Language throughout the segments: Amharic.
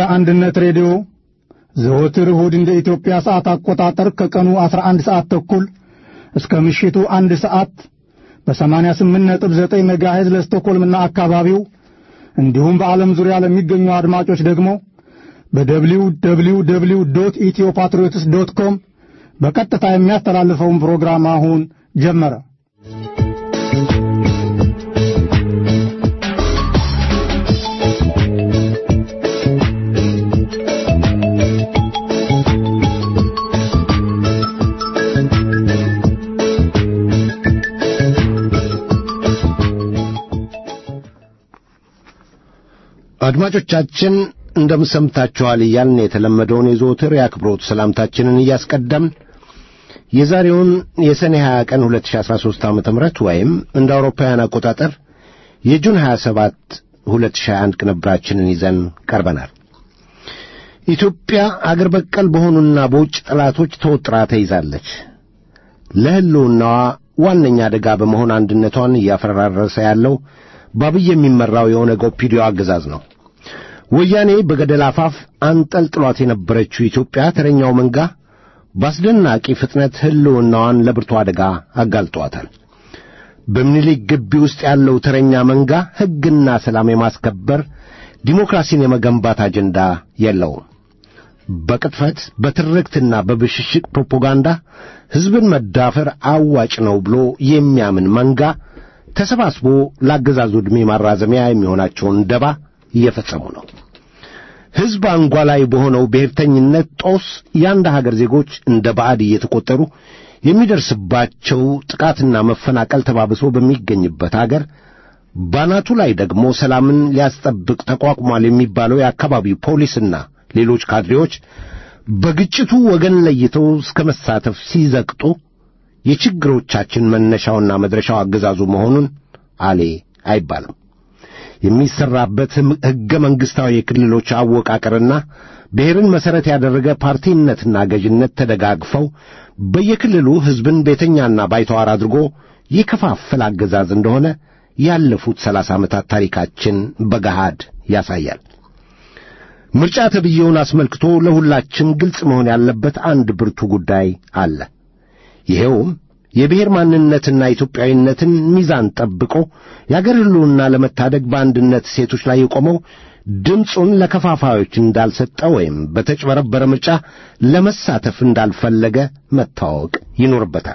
አንድነት ሬዲዮ ዘወትር እሁድ እንደ ኢትዮጵያ ሰዓት አቆጣጠር ከቀኑ 11 ሰዓት ተኩል እስከ ምሽቱ አንድ ሰዓት በ88.9 ሜጋሄዝ ለስቶኮልምና አካባቢው እንዲሁም በዓለም ዙሪያ ለሚገኙ አድማጮች ደግሞ በደብሊው ደብሊው ደብሊው ዶት ኢትዮ ፓትሪዮትስ ዶት ኮም በቀጥታ የሚያስተላልፈውን ፕሮግራም አሁን ጀመረ። አድማጮቻችን እንደምሰምታችኋል እያልን የተለመደውን የዘወትር የአክብሮት ሰላምታችንን እያስቀደምን የዛሬውን የሰኔ 20 ቀን 2013 ዓ ም ወይም እንደ አውሮፓውያን አቆጣጠር የጁን 27 2021 ቅንብራችንን ይዘን ቀርበናል። ኢትዮጵያ አገር በቀል በሆኑና በውጭ ጠላቶች ተወጥራ ተይዛለች። ለሕልውናዋ ዋነኛ አደጋ በመሆን አንድነቷን እያፈራረሰ ያለው በአብይ የሚመራው የኦነግ ኦፒዲዮ አገዛዝ ነው። ወያኔ በገደል አፋፍ አንጠልጥሏት የነበረችው ኢትዮጵያ ተረኛው መንጋ በአስደናቂ ፍጥነት ሕልውናዋን ለብርቱ አደጋ አጋልጧታል። በምኒልክ ግቢ ውስጥ ያለው ተረኛ መንጋ ሕግና ሰላም የማስከበር ዲሞክራሲን የመገንባት አጀንዳ የለውም። በቅጥፈት በትርክትና በብሽሽቅ ፕሮፓጋንዳ ሕዝብን መዳፈር አዋጭ ነው ብሎ የሚያምን መንጋ ተሰባስቦ ለአገዛዙ ዕድሜ ማራዘሚያ የሚሆናቸውን ደባ እየፈጸሙ ነው። ሕዝብ አንጓላይ በሆነው ብሔርተኝነት ጦስ የአንድ ሀገር ዜጎች እንደ ባዕድ እየተቆጠሩ የሚደርስባቸው ጥቃትና መፈናቀል ተባብሶ በሚገኝበት አገር ባናቱ ላይ ደግሞ ሰላምን ሊያስጠብቅ ተቋቁሟል የሚባለው የአካባቢው ፖሊስና ሌሎች ካድሬዎች በግጭቱ ወገን ለይተው እስከ መሳተፍ ሲዘቅጡ የችግሮቻችን መነሻውና መድረሻው አገዛዙ መሆኑን አሌ አይባልም። የሚሰራበት ሕገ መንግሥታዊ የክልሎች አወቃቀርና ብሔርን መሠረት ያደረገ ፓርቲነትና ገዥነት ተደጋግፈው በየክልሉ ሕዝብን ቤተኛና ባይተዋር አድርጎ የከፋፈል አገዛዝ እንደሆነ ያለፉት ሰላሳ ዓመታት ታሪካችን በገሃድ ያሳያል። ምርጫ ተብዬውን አስመልክቶ ለሁላችን ግልጽ መሆን ያለበት አንድ ብርቱ ጉዳይ አለ። ይሄውም የብሔር ማንነትና ኢትዮጵያዊነትን ሚዛን ጠብቆ የአገር ሕልውና ለመታደግ በአንድነት ሴቶች ላይ የቆመው ድምፁን ለከፋፋዮች እንዳልሰጠ ወይም በተጭበረበረ ምርጫ ለመሳተፍ እንዳልፈለገ መታወቅ ይኖርበታል።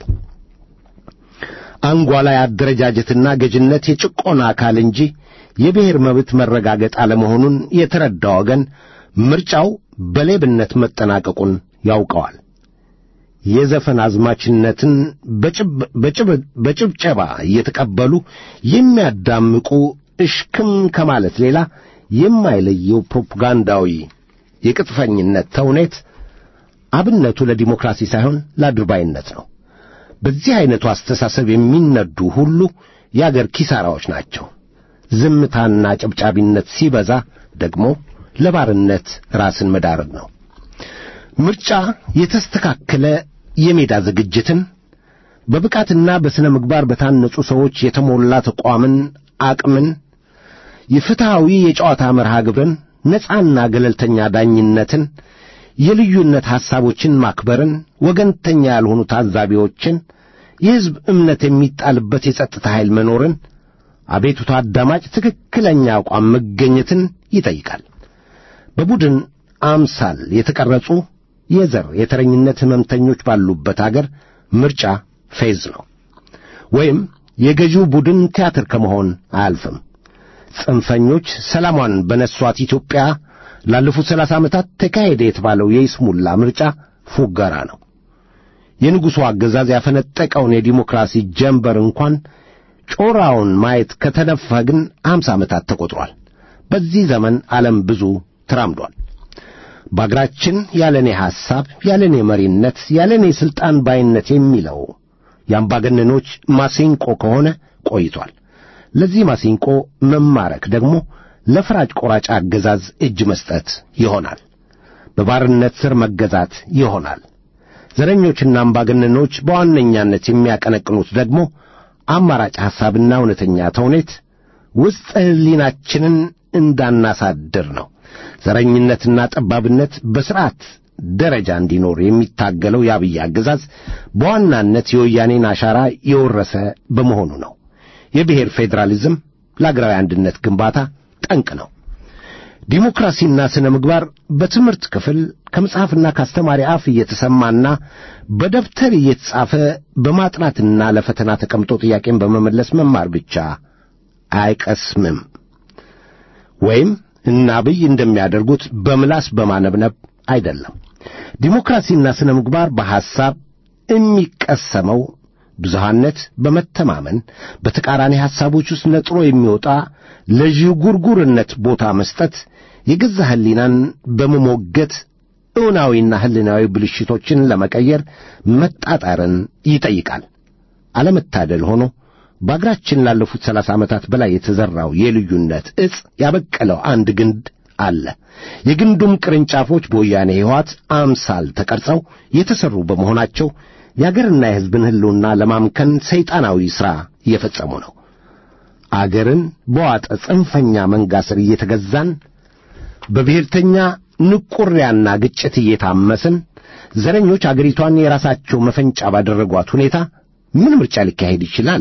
አንጓላይ አደረጃጀትና ገዥነት የጭቆና አካል እንጂ የብሔር መብት መረጋገጥ አለመሆኑን የተረዳ ወገን ምርጫው በሌብነት መጠናቀቁን ያውቀዋል። የዘፈን አዝማችነትን በጭብጨባ እየተቀበሉ የሚያዳምቁ እሽክም ከማለት ሌላ የማይለየው ፕሮፓጋንዳዊ የቅጥፈኝነት ተውኔት አብነቱ ለዲሞክራሲ ሳይሆን ለአድርባይነት ነው። በዚህ ዐይነቱ አስተሳሰብ የሚነዱ ሁሉ የአገር ኪሳራዎች ናቸው። ዝምታና ጨብጫቢነት ሲበዛ ደግሞ ለባርነት ራስን መዳረግ ነው። ምርጫ የተስተካከለ የሜዳ ዝግጅትን በብቃትና በሥነ ምግባር በታነጹ ሰዎች የተሞላ ተቋምን፣ አቅምን፣ የፍትሐዊ የጨዋታ መርሃ ግብርን፣ ነፃና ገለልተኛ ዳኝነትን፣ የልዩነት ሐሳቦችን ማክበርን፣ ወገንተኛ ያልሆኑ ታዛቢዎችን፣ የሕዝብ እምነት የሚጣልበት የጸጥታ ኃይል መኖርን፣ አቤቱታ አዳማጭ ትክክለኛ አቋም መገኘትን ይጠይቃል። በቡድን አምሳል የተቀረጹ የዘር የተረኝነት ሕመምተኞች ባሉበት አገር ምርጫ ፌዝ ነው ወይም የገዢው ቡድን ቲያትር ከመሆን አያልፍም። ጽንፈኞች ሰላሟን በነሷት ኢትዮጵያ ላለፉት ሰላሳ ዓመታት ተካሄደ የተባለው የይስሙላ ምርጫ ፉገራ ነው። የንጉሡ አገዛዝ ያፈነጠቀውን የዲሞክራሲ ጀንበር እንኳን ጮራውን ማየት ከተነፈግን አምሳ ዓመታት ተቆጥሯል። በዚህ ዘመን ዓለም ብዙ ተራምዷል። በአገራችን ያለኔ ሐሳብ፣ ያለኔ መሪነት፣ ያለኔ ሥልጣን ባይነት የሚለው የአምባገነኖች ማሲንቆ ከሆነ ቆይቷል። ለዚህ ማሲንቆ መማረክ ደግሞ ለፈራጭ ቆራጭ አገዛዝ እጅ መስጠት ይሆናል። በባርነት ሥር መገዛት ይሆናል። ዘረኞችና አምባገነኖች በዋነኛነት የሚያቀነቅኑት ደግሞ አማራጭ ሐሳብና እውነተኛ ተውኔት ውስጥ ሕሊናችንን እንዳናሳድር ነው። ዘረኝነትና ጠባብነት በሥርዓት ደረጃ እንዲኖር የሚታገለው የአብይ አገዛዝ በዋናነት የወያኔን አሻራ የወረሰ በመሆኑ ነው። የብሔር ፌዴራሊዝም ለአገራዊ አንድነት ግንባታ ጠንቅ ነው። ዲሞክራሲና ስነ ምግባር በትምህርት ክፍል ከመጽሐፍና ከአስተማሪ አፍ እየተሰማና በደብተር እየተጻፈ በማጥናትና ለፈተና ተቀምጦ ጥያቄን በመመለስ መማር ብቻ አይቀስምም። ወይም እነ አብይ እንደሚያደርጉት በምላስ በማነብነብ አይደለም። ዲሞክራሲና ስነ ምግባር በሐሳብ የሚቀሰመው ብዙሃነት በመተማመን በተቃራኒ ሐሳቦች ውስጥ ነጥሮ የሚወጣ ለዥጉርጉርነት ቦታ መስጠት የገዛ ሕሊናን በመሞገት እውናዊና ሕሊናዊ ብልሽቶችን ለመቀየር መጣጣርን ይጠይቃል። አለመታደል ሆኖ በአገራችን ላለፉት ሰላሳ ዓመታት በላይ የተዘራው የልዩነት ዕጽ ያበቀለው አንድ ግንድ አለ። የግንዱም ቅርንጫፎች በወያኔ ሕይወት አምሳል ተቀርጸው የተሠሩ በመሆናቸው የአገርና የሕዝብን ሕልውና ለማምከን ሰይጣናዊ ሥራ እየፈጸሙ ነው። አገርን በዋጠ ጽንፈኛ መንጋ ሥር እየተገዛን በብሔርተኛ ንቁሪያና ግጭት እየታመስን ዘረኞች አገሪቷን የራሳቸው መፈንጫ ባደረጓት ሁኔታ ምን ምርጫ ሊካሄድ ይችላል?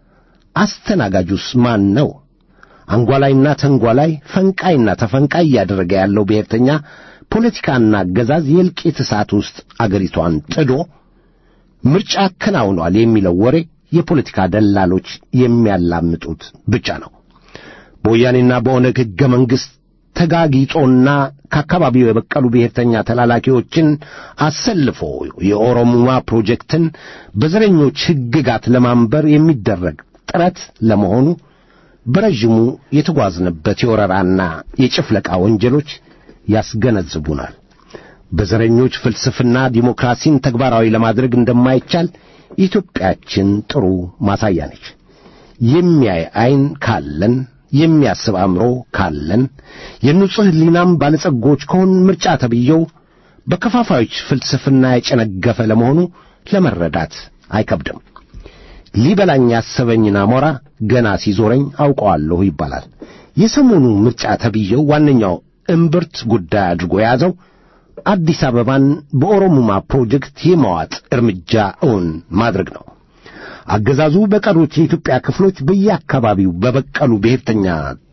አስተናጋጁስ ማን ነው? አንጓላይና ተንጓላይ፣ ፈንቃይና ተፈንቃይ እያደረገ ያለው ብሔርተኛ ፖለቲካና አገዛዝ የእልቂት እሳት ውስጥ አገሪቷን ጥዶ ምርጫ አከናውኗል የሚለው ወሬ የፖለቲካ ደላሎች የሚያላምጡት ብቻ ነው። በወያኔና በኦነግ ሕገ መንግሥት ተጋጊጦና ከአካባቢው የበቀሉ ብሔርተኛ ተላላኪዎችን አሰልፎ የኦሮሙማ ፕሮጀክትን በዘረኞች ሕግጋት ለማንበር የሚደረግ ጥረት ለመሆኑ በረዥሙ የተጓዝንበት የወረራና የጭፍለቃ ወንጀሎች ያስገነዝቡናል። በዘረኞች ፍልስፍና ዲሞክራሲን ተግባራዊ ለማድረግ እንደማይቻል ኢትዮጵያችን ጥሩ ማሳያ ነች። የሚያይ ዐይን ካለን የሚያስብ አእምሮ ካለን የንጹሕ ሕሊናም ባለጸጎች ከሆን ምርጫ ተብዬው በከፋፋዮች ፍልስፍና የጨነገፈ ለመሆኑ ለመረዳት አይከብድም። ሊበላኝ ያሰበኝን አሞራ ገና ሲዞረኝ አውቀዋለሁ ይባላል። የሰሞኑ ምርጫ ተብዬው ዋነኛው እምብርት ጉዳይ አድርጎ የያዘው አዲስ አበባን በኦሮሙማ ፕሮጀክት የመዋጥ እርምጃ እውን ማድረግ ነው። አገዛዙ በቀሩት የኢትዮጵያ ክፍሎች በየአካባቢው በበቀሉ ብሔርተኛ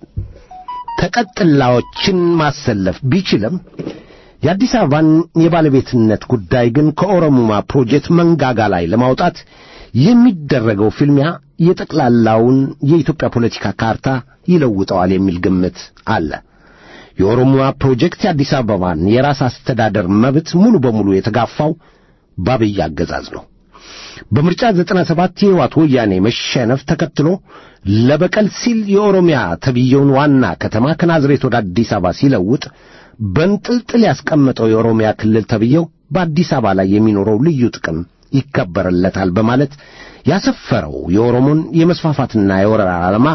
ተቀጥላዎችን ማሰለፍ ቢችልም የአዲስ አበባን የባለቤትነት ጉዳይ ግን ከኦሮሙማ ፕሮጀክት መንጋጋ ላይ ለማውጣት የሚደረገው ፍልሚያ የጠቅላላውን የኢትዮጵያ ፖለቲካ ካርታ ይለውጠዋል የሚል ግምት አለ። የኦሮሙማ ፕሮጀክት የአዲስ አበባን የራስ አስተዳደር መብት ሙሉ በሙሉ የተጋፋው በአብይ አገዛዝ ነው። በምርጫ ዘጠና ሰባት የሕወሓት ወያኔ መሸነፍ ተከትሎ ለበቀል ሲል የኦሮሚያ ተብየውን ዋና ከተማ ከናዝሬት ወደ አዲስ አበባ ሲለውጥ በንጥልጥል ያስቀመጠው የኦሮሚያ ክልል ተብየው በአዲስ አበባ ላይ የሚኖረው ልዩ ጥቅም ይከበርለታል በማለት ያሰፈረው የኦሮሞን የመስፋፋትና የወረራ ዓላማ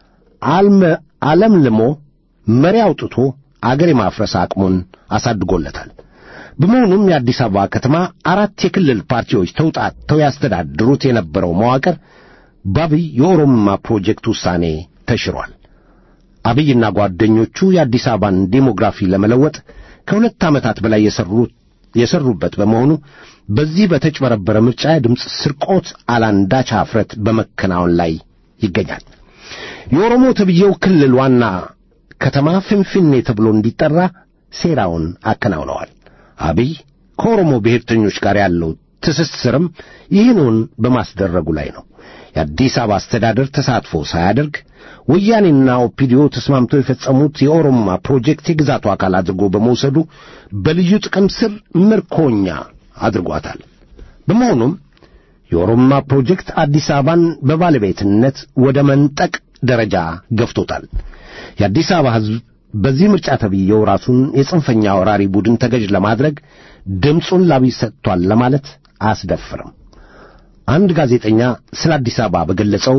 አለምልሞ መሪ አውጥቶ አገር የማፍረስ አቅሙን አሳድጎለታል። በመሆኑም የአዲስ አበባ ከተማ አራት የክልል ፓርቲዎች ተውጣጥተው ያስተዳድሩት የነበረው መዋቅር በአብይ የኦሮሞማ ፕሮጀክት ውሳኔ ተሽሯል። አብይና ጓደኞቹ የአዲስ አበባን ዴሞግራፊ ለመለወጥ ከሁለት ዓመታት በላይ የሰሩት የሰሩበት በመሆኑ በዚህ በተጭበረበረ ምርጫ የድምፅ ስርቆት አላንዳች ኀፍረት በመከናወን ላይ ይገኛል። የኦሮሞ ተብዬው ክልል ዋና ከተማ ፍንፍኔ ተብሎ እንዲጠራ ሴራውን አከናውነዋል። አብይ ከኦሮሞ ብሔርተኞች ጋር ያለው ትስስርም ይህንን በማስደረጉ ላይ ነው። የአዲስ አበባ አስተዳደር ተሳትፎ ሳያደርግ ወያኔና ኦፒዲዮ ተስማምተው የፈጸሙት የኦሮሞማ ፕሮጀክት የግዛቱ አካል አድርጎ በመውሰዱ በልዩ ጥቅም ስር ምርኮኛ አድርጓታል። በመሆኑም የኦሮሞማ ፕሮጀክት አዲስ አበባን በባለቤትነት ወደ መንጠቅ ደረጃ ገፍቶታል። የአዲስ አበባ ሕዝብ በዚህ ምርጫ ተብዬው ራሱን የጽንፈኛ ወራሪ ቡድን ተገዥ ለማድረግ ድምፁን ላብይ ሰጥቷል ለማለት አያስደፍርም። አንድ ጋዜጠኛ ስለ አዲስ አበባ በገለጸው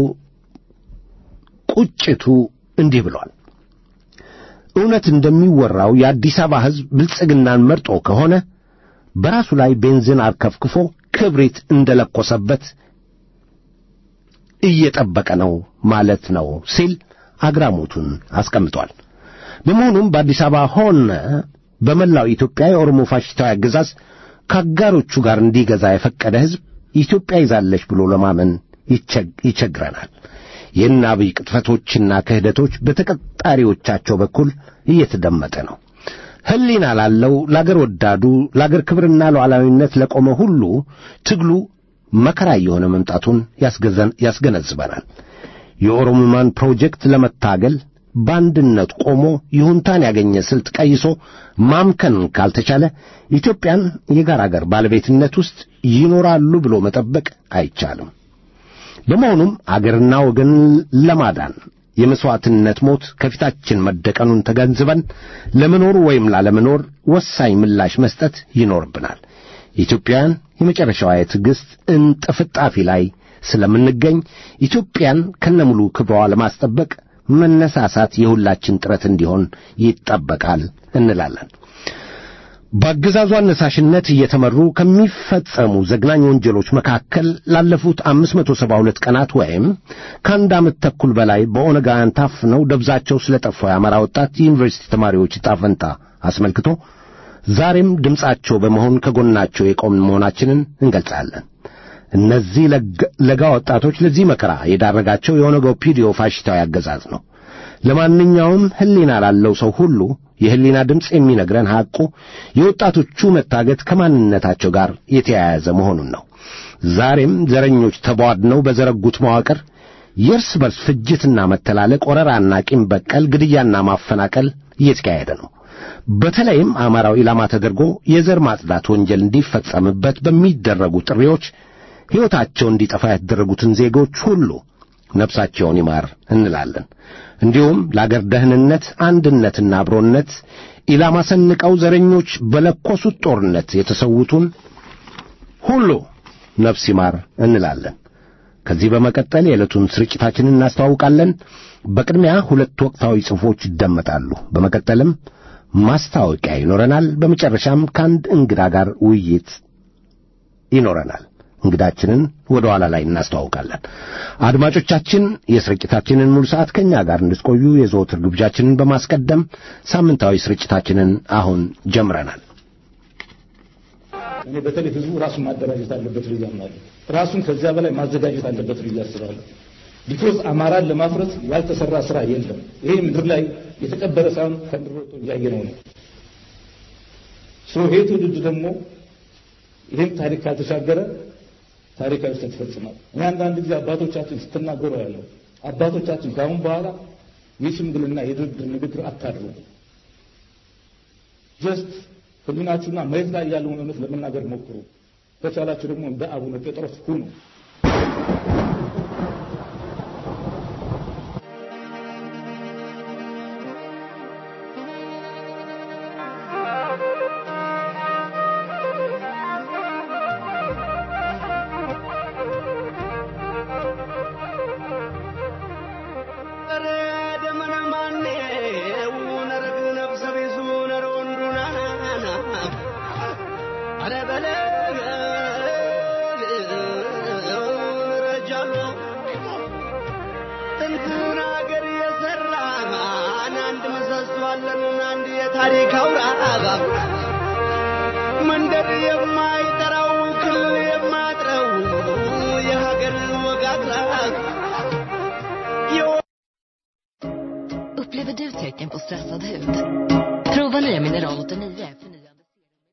ቁጭቱ እንዲህ ብሏል። እውነት እንደሚወራው የአዲስ አበባ ሕዝብ ብልጽግናን መርጦ ከሆነ በራሱ ላይ ቤንዚን አርከፍክፎ ክብሪት እንደለኮሰበት እየጠበቀ ነው ማለት ነው ሲል አግራሞቱን አስቀምጧል። በመሆኑም በአዲስ አበባ ሆነ በመላው ኢትዮጵያ የኦሮሞ ፋሽስታዊ አገዛዝ ከአጋሮቹ ጋር እንዲገዛ የፈቀደ ሕዝብ ኢትዮጵያ ይዛለች ብሎ ለማመን ይቸግረናል። ይህን አብይ ቅጥፈቶችና ክህደቶች በተቀጣሪዎቻቸው በኩል እየተደመጠ ነው። ሕሊና ላለው ለአገር ወዳዱ ለአገር ክብርና ሉዓላዊነት ለቆመ ሁሉ ትግሉ መከራ እየሆነ መምጣቱን ያስገነዝበናል። የኦሮሞማን ፕሮጀክት ለመታገል በአንድነት ቆሞ ይሁንታን ያገኘ ስልት ቀይሶ ማምከን ካልተቻለ ኢትዮጵያን የጋራ አገር ባለቤትነት ውስጥ ይኖራሉ ብሎ መጠበቅ አይቻልም። በመሆኑም አገርና ወገን ለማዳን የመሥዋዕትነት ሞት ከፊታችን መደቀኑን ተገንዝበን ለመኖር ወይም ላለመኖር ወሳኝ ምላሽ መስጠት ይኖርብናል። ኢትዮጵያውያን የመጨረሻዋ የትዕግሥት እንጥፍጣፊ ላይ ስለምንገኝ ኢትዮጵያን ከነሙሉ ክብሯ ለማስጠበቅ መነሳሳት የሁላችን ጥረት እንዲሆን ይጠበቃል እንላለን። በአገዛዙ አነሳሽነት እየተመሩ ከሚፈጸሙ ዘግናኝ ወንጀሎች መካከል ላለፉት አምስት መቶ ሰባ ሁለት ቀናት ወይም ከአንድ ዓመት ተኩል በላይ በኦነጋውያን ታፍነው ደብዛቸው ስለ ጠፋው የአማራ ወጣት የዩኒቨርሲቲ ተማሪዎች ዕጣ ፈንታ አስመልክቶ ዛሬም ድምፃቸው በመሆን ከጎናቸው የቆምን መሆናችንን እንገልጻለን። እነዚህ ለጋ ወጣቶች ለዚህ መከራ የዳረጋቸው የኦነጋው ፒዲዮ ፋሽስታዊ አገዛዝ ነው። ለማንኛውም ሕሊና ላለው ሰው ሁሉ የሕሊና ድምፅ የሚነግረን ሐቁ የወጣቶቹ መታገት ከማንነታቸው ጋር የተያያዘ መሆኑን ነው። ዛሬም ዘረኞች ተቧድነው በዘረጉት መዋቅር የእርስ በርስ ፍጅትና መተላለቅ፣ ወረራና ቂም በቀል ግድያና ማፈናቀል እየተካሄደ ነው። በተለይም አማራው ኢላማ ተደርጎ የዘር ማጽዳት ወንጀል እንዲፈጸምበት በሚደረጉ ጥሪዎች ሕይወታቸው እንዲጠፋ ያደረጉትን ዜጎች ሁሉ ነፍሳቸውን ይማር እንላለን። እንዲሁም ለአገር ደህንነት፣ አንድነትና አብሮነት ኢላማ ሰንቀው ዘረኞች በለኮሱት ጦርነት የተሰዉትን ሁሉ ነፍስ ይማር እንላለን። ከዚህ በመቀጠል የዕለቱን ስርጭታችንን እናስተዋውቃለን። በቅድሚያ ሁለት ወቅታዊ ጽሑፎች ይደመጣሉ። በመቀጠልም ማስታወቂያ ይኖረናል። በመጨረሻም ከአንድ እንግዳ ጋር ውይይት ይኖረናል። እንግዳችንን ወደ ኋላ ላይ እናስተዋውቃለን። አድማጮቻችን የስርጭታችንን ሙሉ ሰዓት ከእኛ ጋር እንድትቆዩ የዘወትር ግብዣችንን በማስቀደም ሳምንታዊ ስርጭታችንን አሁን ጀምረናል። እኔ በተለይ ህዝቡ ራሱን ማደራጀት አለበት ብዬ አምናለሁ። ራሱን ከዚያ በላይ ማዘጋጀት አለበት ብዬ አስባለሁ። ቢኮዝ አማራን ለማፍረስ ያልተሰራ ስራ የለም። ይሄ ምድር ላይ የተቀበረ ሳይሆን ከምድር ወጥቶ እያየነው ነው። ይሄ ትውልድ ደግሞ ይህም ታሪክ ካልተሻገረ ታሪካዊ ስህተት ይፈጽማል። እኔ አንዳንድ ጊዜ አባቶቻችን ስትናገሩ ያለው አባቶቻችን ከአሁን በኋላ የሽምግልና የድርድር ንግግር አታድሩ። ጀስት ህሊናችሁና መሬት ላይ ያለውን እውነት ለመናገር ሞክሩ። ከቻላችሁ ደግሞ እንደ አቡነ ጴጥሮስ ሁኑ። ታሪክ አውራ መንደር የማይጠራው ክልል የማጥረው የሀገር ወግ አጥራቅ Upplever du tecken på stressad hud? Prova nya Mineral 89 förnyande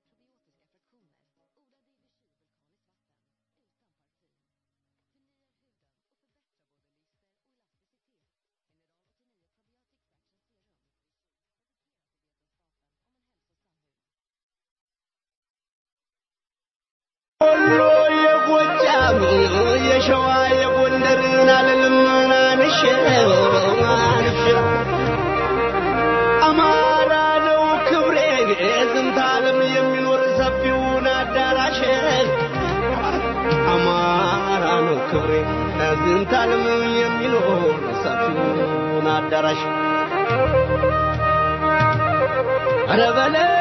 ወሎ የጎጃም የሸዋ የጎንደርን አልልም አንሼ አንሼ አማራ ነው ክብሬ ዝንተ ዓለም የሚኖር ሰፊውን አዳራሽ አማራ ነው ክብሬ ዝንተ ዓለም የሚኖር ሰፊውን አዳራሽ ኧረ በለው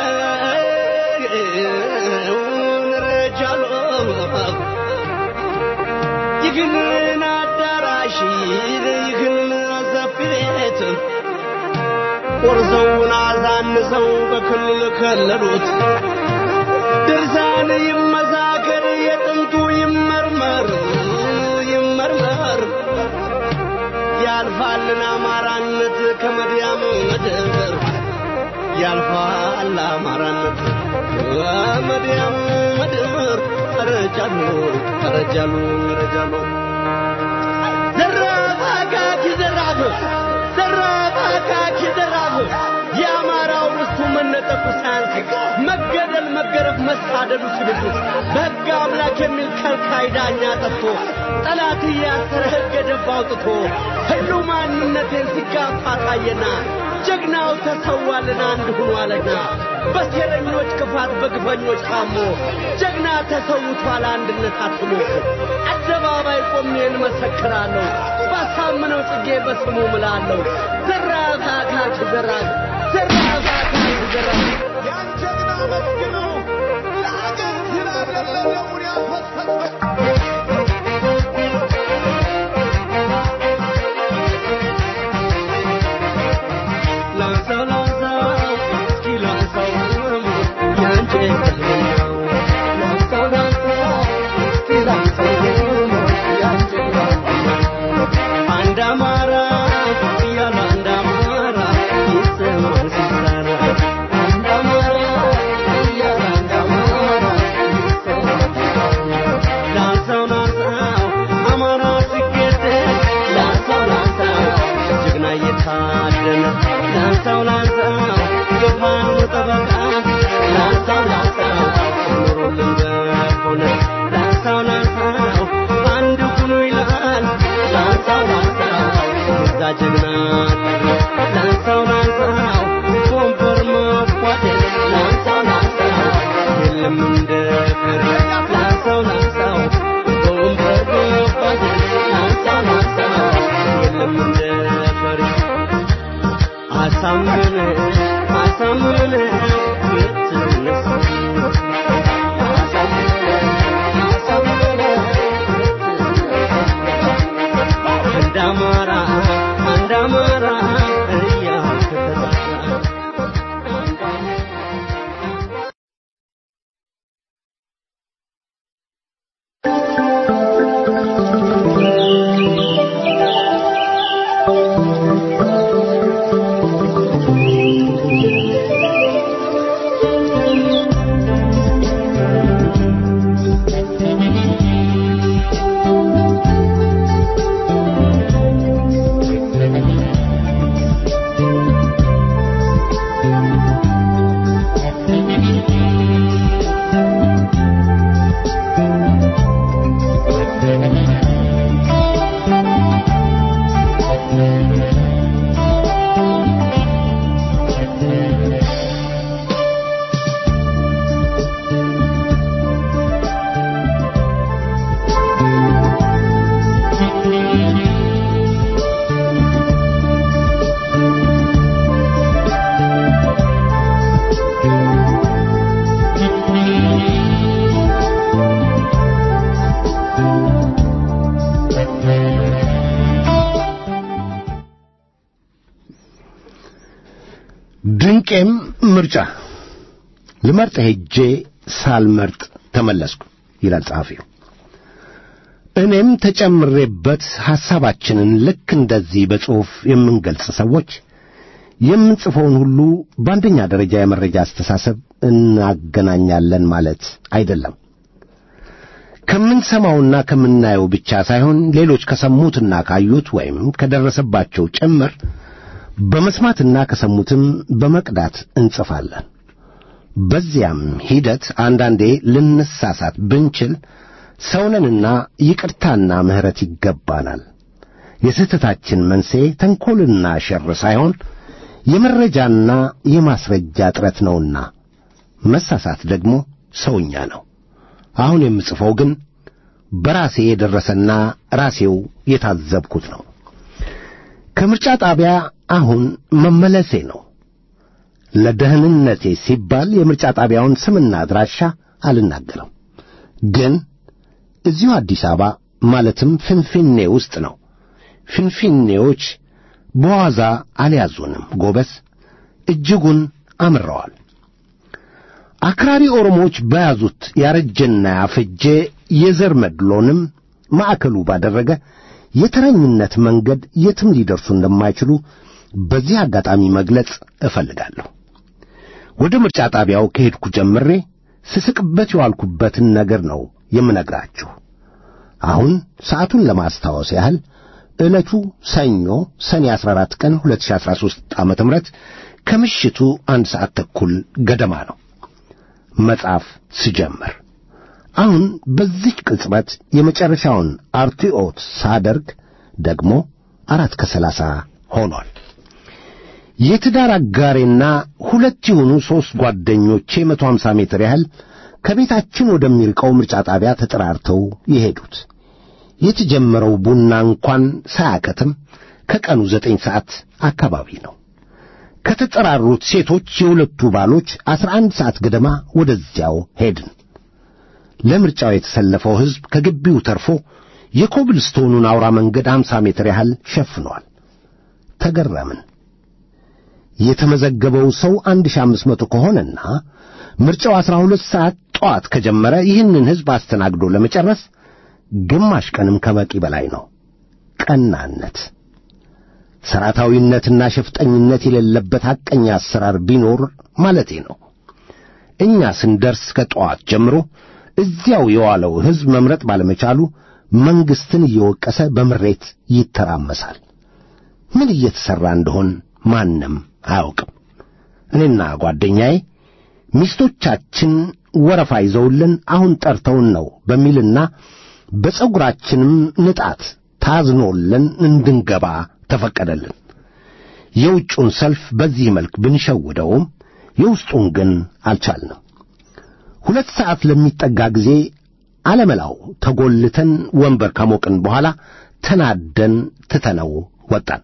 ረጃሎ ይህንን አዳራሽ ይህን ሰፊ ቤት ቆርሰውን አዛንሰው በክልል ከለሉት። ድርሳን ይመሳከር የጥንቱ ይመርመር ይመርመር ያልፋልን አማራነት ከመድያም ምድር ያልፋል አማራነት ከመድያም ምድር ረጃሉ ረጃሉ ረጃሉ ዘራፍ አካኪ ዘራፍ ዘራፍ አካኪ ዘራፍ የአማራው ርስቱ መነጠቁ ሳያንስ መገደል፣ መገረፍ፣ መሳደዱ ሲብሱት በሕግ አምላክ የሚል ከልካይ ዳኛ ጠፍቶ ጠላት እያሰረ ሕገ ደንብ አውጥቶ ሁሉ ማንነቴን ሲጋፋ ታየና ጀግናው ተሰዋልን አንድ ሆኗልና በሴረኞች ክፋት በግፈኞች ታሞ ጀግና ተሰውቷል አንድነት አትሞ አደባባይ ቆሜ እንመሰክራለሁ ባሳምነው ጽጌ በስሙ ምላለሁ ዘራፍ አካች ዘራፍ ዘራፍ አካች ዘራፍ ያን ጀግና መስግነው ለአገር ይላለለውን ያፈሰሰ ላንሳው ላንሳው እስኪ ላንሳው ያንቺ ነው ላንሳው ላንሳው እስኪ ላንሳው ያንቺ አንድ አማራ እያለ አንድ አማራ ይሰማል ሲሰራ አንድ አማራ እያለ አንድ አማራ ይሰማል ላንሳው ላንሳው አማራ ሲገደል ላንሳው ላንሳው ጀግና እየታደነ ላንሳው ላንሳው የፋኖ ጠበቃ ላንሳው ላንሳው ኑሮልን በሆነ ላንሳው ላንሳው አንድ ሁኑ ይላል ላንሳው ላንሳው የዛ ጀግና ላንሳው ላንሳው ወንበር መኳደል ላንሳው ላንሳው የለም እንደ ፍሬ ላንሳው ላንሳው ወንበር መኳደል ላንሳው ላንሳው የለም እንደ ፍሬ አሳምነ አሳምነ የትነሳ አሳምነ አሳምነ አንድ አማራ አንድ አማራ እያልክ ተጣጣ ድንቄም ምርጫ ልመርጥ ሄጄ ሳልመርጥ ተመለስኩ ይላል ጸሐፊው። እኔም ተጨምሬበት ሐሳባችንን ልክ እንደዚህ በጽሑፍ የምንገልጽ ሰዎች የምንጽፈውን ሁሉ በአንደኛ ደረጃ የመረጃ አስተሳሰብ እናገናኛለን ማለት አይደለም። ከምንሰማውና ከምናየው ብቻ ሳይሆን ሌሎች ከሰሙትና ካዩት ወይም ከደረሰባቸው ጭምር በመስማትና ከሰሙትም በመቅዳት እንጽፋለን። በዚያም ሂደት አንዳንዴ ልንሳሳት ብንችል ሰውነንና ይቅርታና ምሕረት ይገባናል። የስህተታችን መንስኤ ተንኰልና ሸር ሳይሆን የመረጃና የማስረጃ እጥረት ነውና መሳሳት ደግሞ ሰውኛ ነው። አሁን የምጽፈው ግን በራሴ የደረሰና ራሴው የታዘብኩት ነው። ከምርጫ ጣቢያ አሁን መመለሴ ነው። ለደህንነቴ ሲባል የምርጫ ጣቢያውን ስምና አድራሻ አልናገርም። ግን እዚሁ አዲስ አበባ ማለትም ፍንፊኔ ውስጥ ነው። ፍንፊኔዎች በዋዛ አልያዙንም ጎበዝ። እጅጉን አምረዋል። አክራሪ ኦሮሞዎች በያዙት ያረጀና ያፈጀ የዘር መድሎንም ማዕከሉ ባደረገ የተረኝነት መንገድ የትም ሊደርሱ እንደማይችሉ በዚህ አጋጣሚ መግለጽ እፈልጋለሁ። ወደ ምርጫ ጣቢያው ከሄድኩ ጀምሬ ስስቅበት የዋልኩበትን ነገር ነው የምነግራችሁ። አሁን ሰዓቱን ለማስታወስ ያህል ዕለቱ ሰኞ ሰኔ 14 ቀን 2013 ዓመተ ምህረት ከምሽቱ አንድ ሰዓት ተኩል ገደማ ነው። መጻፍ ስጀምር አሁን በዚህ ቅጽበት የመጨረሻውን አርቲኦት ሳደርግ ደግሞ አራት ከሰላሳ ሆኗል። የትዳር አጋሬና ሁለት የሆኑ ሦስት ጓደኞቼ መቶ ሀምሳ ሜትር ያህል ከቤታችን ወደሚርቀው ምርጫ ጣቢያ ተጠራርተው የሄዱት የተጀመረው ቡና እንኳን ሳያከትም ከቀኑ ዘጠኝ ሰዓት አካባቢ ነው። ከተጠራሩት ሴቶች የሁለቱ ባሎች አስራ አንድ ሰዓት ገደማ ወደዚያው ሄድን። ለምርጫው የተሰለፈው ሕዝብ ከግቢው ተርፎ የኮብልስቶኑን አውራ መንገድ አምሳ ሜትር ያህል ሸፍኗል። ተገረምን። የተመዘገበው ሰው አንድ ሺህ አምስት መቶ ከሆነና ምርጫው አስራ ሁለት ሰዓት ጠዋት ከጀመረ ይህንን ሕዝብ አስተናግዶ ለመጨረስ ግማሽ ቀንም ከበቂ በላይ ነው። ቀናነት፣ ሰራታዊነትና ሸፍጠኝነት የሌለበት ሐቀኛ አሰራር ቢኖር ማለቴ ነው። እኛ ስንደርስ ከጠዋት ጀምሮ እዚያው የዋለው ሕዝብ መምረጥ ባለመቻሉ መንግሥትን እየወቀሰ በምሬት ይተራመሳል። ምን እየተሠራ እንደሆን ማንም አያውቅም። እኔና ጓደኛዬ ሚስቶቻችን ወረፋ ይዘውልን አሁን ጠርተውን ነው በሚልና በፀጉራችንም ንጣት ታዝኖልን እንድንገባ ተፈቀደልን። የውጩን ሰልፍ በዚህ መልክ ብንሸውደውም የውስጡን ግን አልቻልንም። ሁለት ሰዓት ለሚጠጋ ጊዜ አለመላው ተጎልተን ወንበር ከሞቅን በኋላ ተናደን ትተነው ወጣን።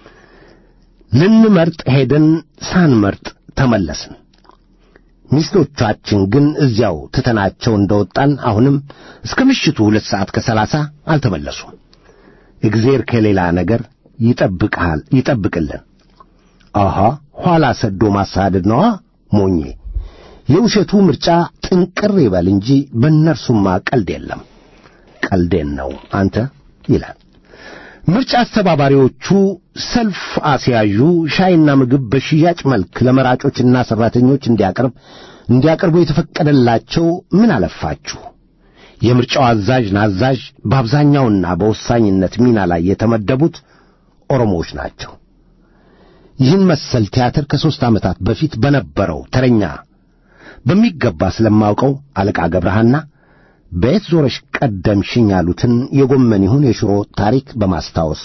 ልንመርጥ ሄደን ሳንመርጥ ተመለስን። ሚስቶቻችን ግን እዚያው ትተናቸው እንደወጣን አሁንም እስከ ምሽቱ ሁለት ሰዓት ከሰላሳ አልተመለሱም። እግዜር ከሌላ ነገር ይጠብቅሃል ይጠብቅልን። አሃ ኋላ ሰዶ ማሳደድ ነዋ ሞኜ። የውሸቱ ምርጫ ጥንቅር ይበል እንጂ በእነርሱማ ቀልድ የለም። ቀልዴን ነው አንተ ይላል። ምርጫ አስተባባሪዎቹ ሰልፍ አስያዡ ሻይና ምግብ በሽያጭ መልክ ለመራጮችና ሠራተኞች እንዲያቀርብ እንዲያቀርቡ የተፈቀደላቸው ምን አለፋችሁ የምርጫው አዛዥ ናዛዥ በአብዛኛውና በወሳኝነት ሚና ላይ የተመደቡት ኦሮሞዎች ናቸው። ይህን መሰል ቲያትር ከሦስት ዓመታት በፊት በነበረው ተረኛ በሚገባ ስለማውቀው አለቃ ገብረሃና በየት ዞረሽ ቀደምሽኝ ያሉትን የጎመን ይሁን የሽሮ ታሪክ በማስታወስ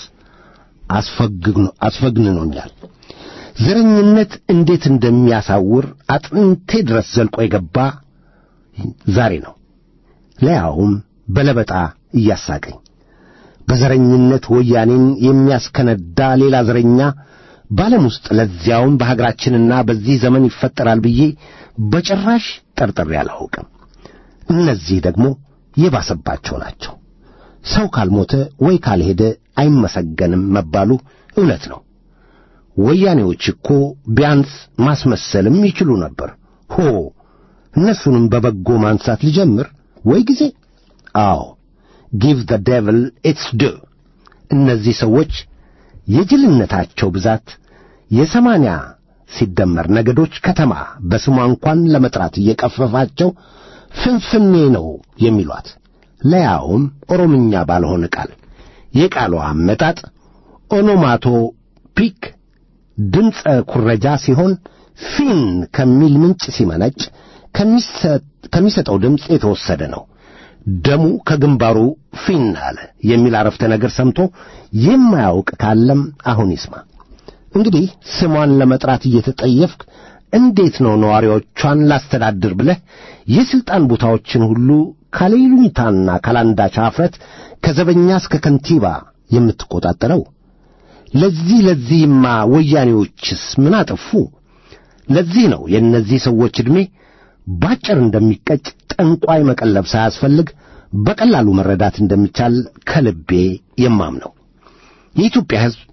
አስፈግንኖኛል። ዘረኝነት እንዴት እንደሚያሳውር አጥንቴ ድረስ ዘልቆ የገባ ዛሬ ነው። ለያውም በለበጣ እያሳቀኝ በዘረኝነት ወያኔን የሚያስከነዳ ሌላ ዘረኛ በዓለም ውስጥ ለዚያውም በሀገራችንና በዚህ ዘመን ይፈጠራል ብዬ በጭራሽ ጠርጥሬ አላውቅም። እነዚህ ደግሞ የባሰባቸው ናቸው። ሰው ካልሞተ ወይ ካልሄደ አይመሰገንም መባሉ እውነት ነው። ወያኔዎች እኮ ቢያንስ ማስመሰልም ይችሉ ነበር። ሆ እነሱንም በበጎ ማንሳት ልጀምር ወይ ጊዜ። አዎ ጊቭ ዘ ዴቭል ኢትስ ዱ። እነዚህ ሰዎች የጅልነታቸው ብዛት የሰማንያ ሲደመር ነገዶች ከተማ በስሟ እንኳን ለመጥራት እየቀፈፋቸው ፍንፍኔ ነው የሚሏት ለያውም ኦሮምኛ ባልሆነ ቃል የቃሉ አመጣጥ ኦኖማቶ ፒክ ድምፀ ኩረጃ ሲሆን ፊን ከሚል ምንጭ ሲመነጭ ከሚሰጠው ድምፅ የተወሰደ ነው። ደሙ ከግንባሩ ፊን አለ የሚል አረፍተ ነገር ሰምቶ የማያውቅ ካለም አሁን ይስማ። እንግዲህ ስሟን ለመጥራት እየተጠየፍክ እንዴት ነው ነዋሪዎቿን ላስተዳድር ብለህ የሥልጣን ቦታዎችን ሁሉ ካለይሉኝታና ካላንዳች አፍረት ከዘበኛ እስከ ከንቲባ የምትቆጣጠረው? ለዚህ ለዚህማ ወያኔዎችስ ምን አጠፉ? ለዚህ ነው የእነዚህ ሰዎች ዕድሜ ባጭር እንደሚቀጭ ጠንቋይ መቀለብ ሳያስፈልግ በቀላሉ መረዳት እንደሚቻል ከልቤ የማምነው። የኢትዮጵያ ሕዝብ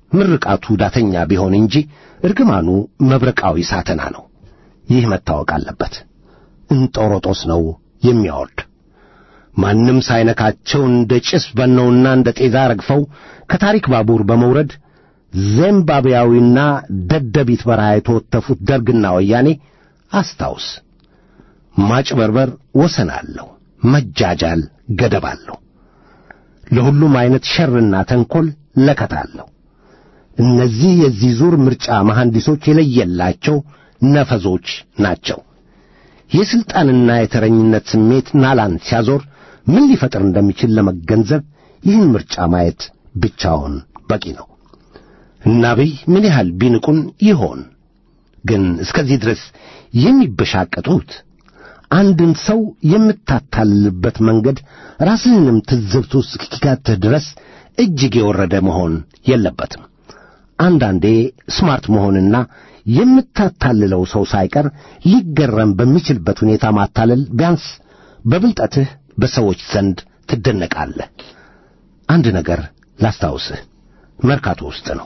ምርቃቱ ዳተኛ ቢሆን እንጂ እርግማኑ መብረቃዊ ሳተና ነው። ይህ መታወቅ አለበት። እንጦሮጦስ ነው የሚያወርድ። ማንም ሳይነካቸው እንደ ጭስ በነውና እንደ ጤዛ ረግፈው ከታሪክ ባቡር በመውረድ ዚምባብዌያዊና ደደቢት በረሃ የተወተፉት ደርግና ወያኔ አስታውስ። ማጭበርበር ወሰን አለው፣ መጃጃል ገደብ አለው። ለሁሉም ዐይነት ሸርና ተንኰል ለከት አለው። እነዚህ የዚህ ዙር ምርጫ መሐንዲሶች የለየላቸው ነፈዞች ናቸው። የሥልጣንና የተረኝነት ስሜት ናላን ሲያዞር ምን ሊፈጥር እንደሚችል ለመገንዘብ ይህን ምርጫ ማየት ብቻውን በቂ ነው። እና አብይ ምን ያህል ቢንቁን ይሆን ግን እስከዚህ ድረስ የሚበሻቀጡት? አንድን ሰው የምታታልልበት መንገድ ራስህንም ትዝብት ውስጥ እስኪከትህ ድረስ እጅግ የወረደ መሆን የለበትም። አንዳንዴ ስማርት መሆንና የምታታልለው ሰው ሳይቀር ሊገረም በሚችልበት ሁኔታ ማታለል ቢያንስ በብልጠትህ በሰዎች ዘንድ ትደነቃለህ። አንድ ነገር ላስታውስህ፣ መርካቶ ውስጥ ነው።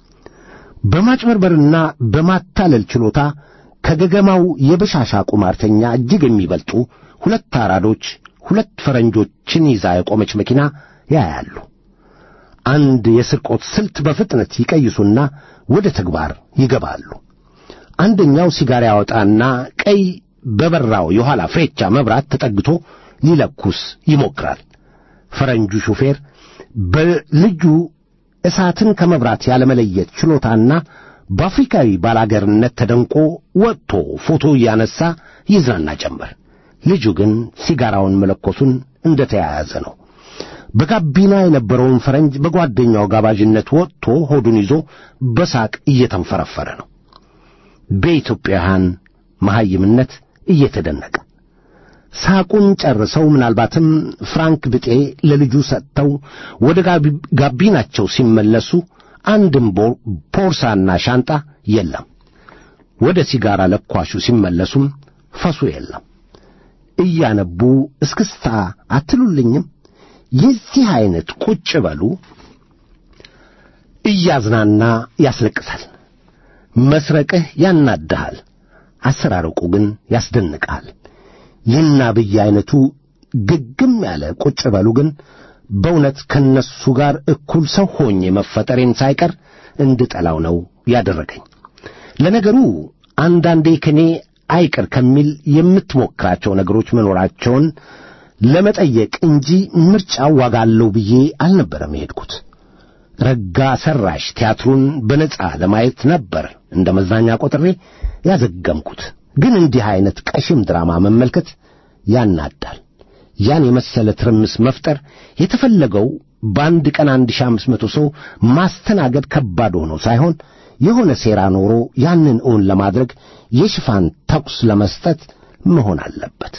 በማጭበርበርና በማታለል ችሎታ ከገገማው የበሻሻ ቁማርተኛ እጅግ የሚበልጡ ሁለት አራዶች ሁለት ፈረንጆችን ይዛ የቆመች መኪና ያያሉ። አንድ የስርቆት ስልት በፍጥነት ይቀይሱና ወደ ተግባር ይገባሉ። አንደኛው ሲጋራ ያወጣና ቀይ በበራው የኋላ ፍሬቻ መብራት ተጠግቶ ሊለኩስ ይሞክራል። ፈረንጁ ሹፌር በልጁ እሳትን ከመብራት ያለመለየት ችሎታና በአፍሪካዊ ባላገርነት ተደንቆ ወጥቶ ፎቶ እያነሳ ይዝናና ጀመር። ልጁ ግን ሲጋራውን መለኮሱን እንደ ተያያዘ ነው። በጋቢና የነበረውን ፈረንጅ በጓደኛው ጋባዥነት ወጥቶ ሆዱን ይዞ በሳቅ እየተንፈረፈረ ነው። በኢትዮጵያውያን መሐይምነት እየተደነቀ ሳቁን ጨርሰው ምናልባትም ፍራንክ ብጤ ለልጁ ሰጥተው ወደ ጋቢናቸው ሲመለሱ አንድም ቦርሳና ሻንጣ የለም። ወደ ሲጋራ ለኳሹ ሲመለሱም ፈሱ የለም። እያነቡ እስክስታ አትሉልኝም? የዚህ ዐይነት ቁጭ በሉ እያዝናና ያስለቅሳል። መስረቅህ ያናድሃል፣ አሰራረቁ ግን ያስደንቅሃል። ይህን አብይ ዐይነቱ ግግም ያለ ቁጭ በሉ ግን በእውነት ከነሱ ጋር እኩል ሰው ሆኜ መፈጠሬን ሳይቀር እንድጠላው ነው ያደረገኝ። ለነገሩ አንዳንዴ ከኔ አይቅር ከሚል የምትሞክራቸው ነገሮች መኖራቸውን ለመጠየቅ እንጂ ምርጫው ዋጋ አለው ብዬ አልነበረም የሄድኩት። ረጋ ሰራሽ ቲያትሩን በነጻ ለማየት ነበር እንደ መዝናኛ ቆጥሬ ያዘገምኩት። ግን እንዲህ ዐይነት ቀሽም ድራማ መመልከት ያናዳል። ያን የመሰለ ትርምስ መፍጠር የተፈለገው በአንድ ቀን አንድ ሺህ አምስት መቶ ሰው ማስተናገድ ከባድ ሆኖ ሳይሆን የሆነ ሴራ ኖሮ ያንን እውን ለማድረግ የሽፋን ተኩስ ለመስጠት መሆን አለበት።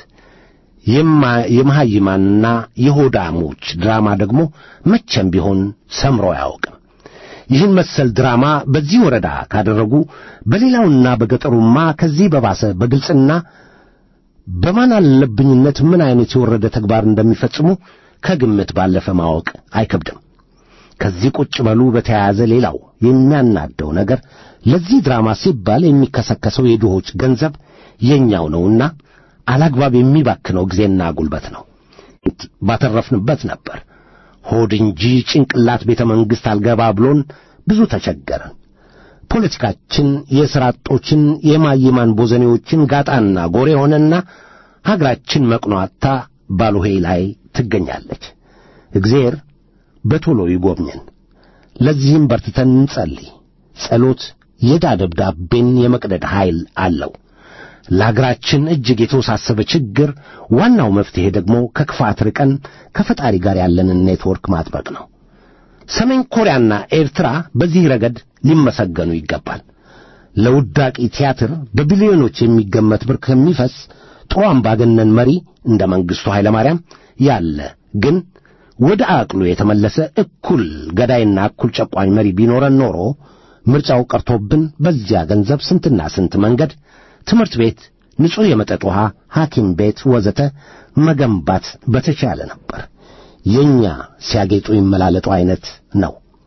የመሐይማንና የሆዳሞች ድራማ ደግሞ መቼም ቢሆን ሰምሮ አያውቅም። ይህን መሰል ድራማ በዚህ ወረዳ ካደረጉ በሌላውና በገጠሩማ ከዚህ በባሰ በግልጽና በማን አለብኝነት ምን አይነት የወረደ ተግባር እንደሚፈጽሙ ከግምት ባለፈ ማወቅ አይከብድም። ከዚህ ቁጭ በሉ በተያያዘ ሌላው የሚያናደው ነገር ለዚህ ድራማ ሲባል የሚከሰከሰው የድሆች ገንዘብ የኛው ነውና አላግባብ የሚባክነው ጊዜና ጉልበት ነው። ባተረፍንበት ነበር። ሆድ እንጂ ጭንቅላት ቤተ መንግሥት አልገባ ብሎን ብዙ ተቸገረን። ፖለቲካችን የሥራ አጦችን የማይማን ቦዘኔዎችን ጋጣና ጎሬ ሆነና ሀገራችን መቅኗታ ባሉሄ ላይ ትገኛለች። እግዚአብሔር በቶሎ ይጎብኘን። ለዚህም በርትተን እንጸልይ። ጸሎት የዕዳ ደብዳቤን የመቅደድ ኃይል አለው። ለአገራችን እጅግ የተወሳሰበ ችግር ዋናው መፍትሔ ደግሞ ከክፋት ርቀን ከፈጣሪ ጋር ያለንን ኔትወርክ ማጥበቅ ነው። ሰሜን ኮሪያና ኤርትራ በዚህ ረገድ ሊመሰገኑ ይገባል። ለውዳቂ ቲያትር በቢሊዮኖች የሚገመት ብር ከሚፈስ ጥሩ አምባገነን መሪ እንደ መንግሥቱ ኃይለ ማርያም ያለ ግን ወደ አቅሉ የተመለሰ እኩል ገዳይና እኩል ጨቋኝ መሪ ቢኖረን ኖሮ ምርጫው ቀርቶብን በዚያ ገንዘብ ስንትና ስንት መንገድ፣ ትምህርት ቤት፣ ንጹሕ የመጠጥ ውሃ፣ ሐኪም ቤት ወዘተ መገንባት በተቻለ ነበር። የእኛ ሲያጌጡ ይመላለጡ ዐይነት ነው።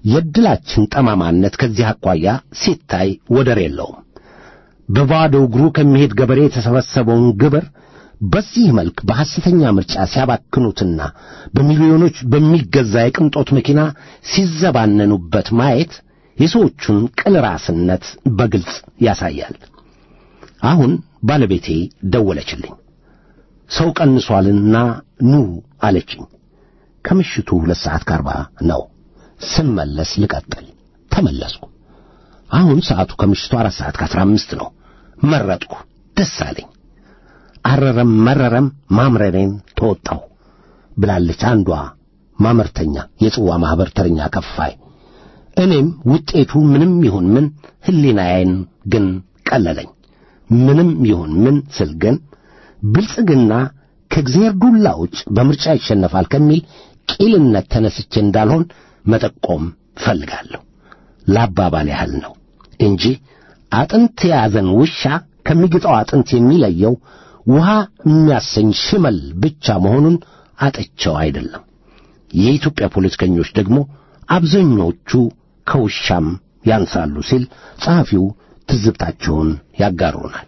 የዕድላችን ጠማማነት ከዚህ አኳያ ሲታይ ወደር የለውም። በባዶ እግሩ ከሚሄድ ገበሬ የተሰበሰበውን ግብር በዚህ መልክ በሐሰተኛ ምርጫ ሲያባክኑትና በሚሊዮኖች በሚገዛ የቅንጦት መኪና ሲዘባነኑበት ማየት የሰዎቹን ቅል ራስነት በግልጽ ያሳያል። አሁን ባለቤቴ ደወለችልኝ። ሰው ቀንሷልና ኑ አለችኝ። ከምሽቱ ሁለት ሰዓት ከአርባ ነው። ስመለስ ልቀጥል ተመለስኩ። አሁን ሰዓቱ ከምሽቱ አራት ሰዓት ከአስራ አምስት ነው። መረጥኩ። ደስ አለኝ። አረረም መረረም ማምረሬን ተወጣሁ ብላለች አንዷ ማመርተኛ የጽዋ ማኅበር ተረኛ ከፋይ። እኔም ውጤቱ ምንም ይሁን ምን ሕሊናዬን ግን ቀለለኝ። ምንም ይሁን ምን ስል ግን ብልጽግና ከእግዚአብሔር ዱላ ውጭ በምርጫ ይሸነፋል ከሚል ቂልነት ተነስቼ እንዳልሆን መጠቆም ፈልጋለሁ። ለአባባል ያህል ነው እንጂ አጥንት የያዘን ውሻ ከሚግጠው አጥንት የሚለየው ውሃ የሚያሰኝ ሽመል ብቻ መሆኑን አጥቸው አይደለም። የኢትዮጵያ ፖለቲከኞች ደግሞ አብዛኞቹ ከውሻም ያንሳሉ ሲል ጸሐፊው ትዝብታቸውን ያጋሩናል።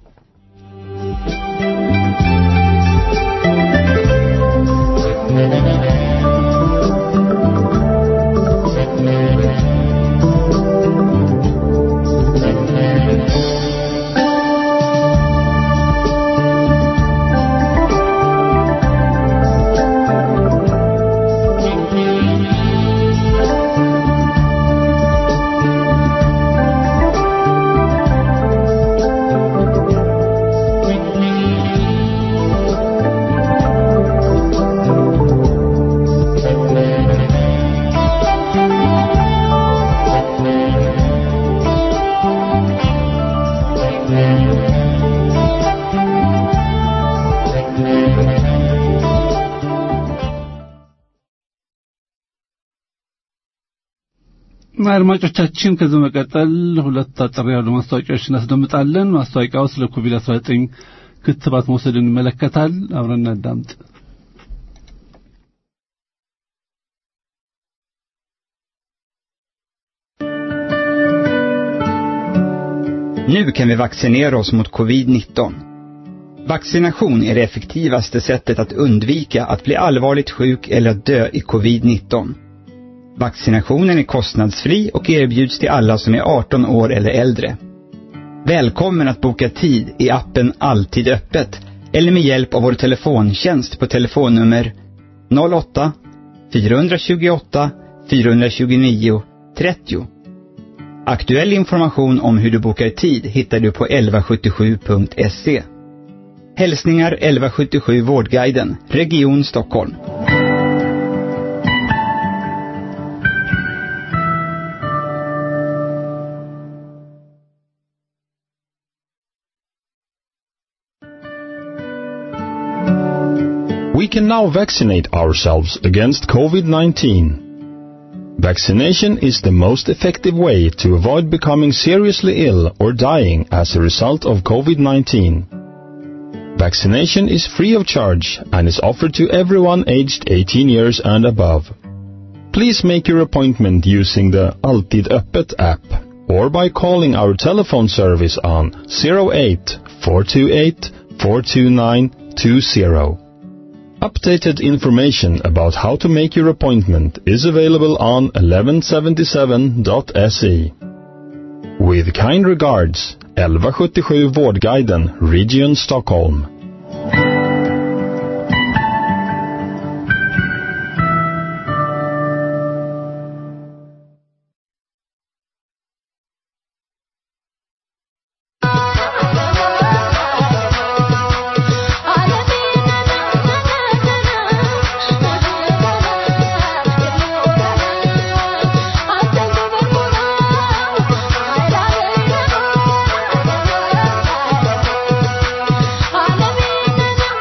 አድማጮቻችን ከዚህ መቀጠል ሁለት አጠር ያሉ ማስታወቂያዎች እናስደምጣለን። ማስታወቂያው ስለ ኮቪድ-19 ክትባት መውሰድን ይመለከታል። አብረን እናዳምጥ። Nu kan vi vaccinera oss mot covid-19. Vaccination är det effektivaste sättet att undvika att bli allvarligt sjuk eller att dö i covid-19. Vaccinationen är kostnadsfri och erbjuds till alla som är 18 år eller äldre. Välkommen att boka tid i appen Alltid öppet eller med hjälp av vår telefontjänst på telefonnummer 08 428 429 30. Aktuell information om hur du bokar tid hittar du på 1177.se. Hälsningar 1177 Vårdguiden, Region Stockholm. We can now vaccinate ourselves against COVID-19. Vaccination is the most effective way to avoid becoming seriously ill or dying as a result of COVID-19. Vaccination is free of charge and is offered to everyone aged 18 years and above. Please make your appointment using the Alltid Öppet app or by calling our telephone service on 08 428 429 20. Updated information about how to make your appointment is available on 1177.se. With kind regards, 1177 Vårdguiden, Region Stockholm. Thank you.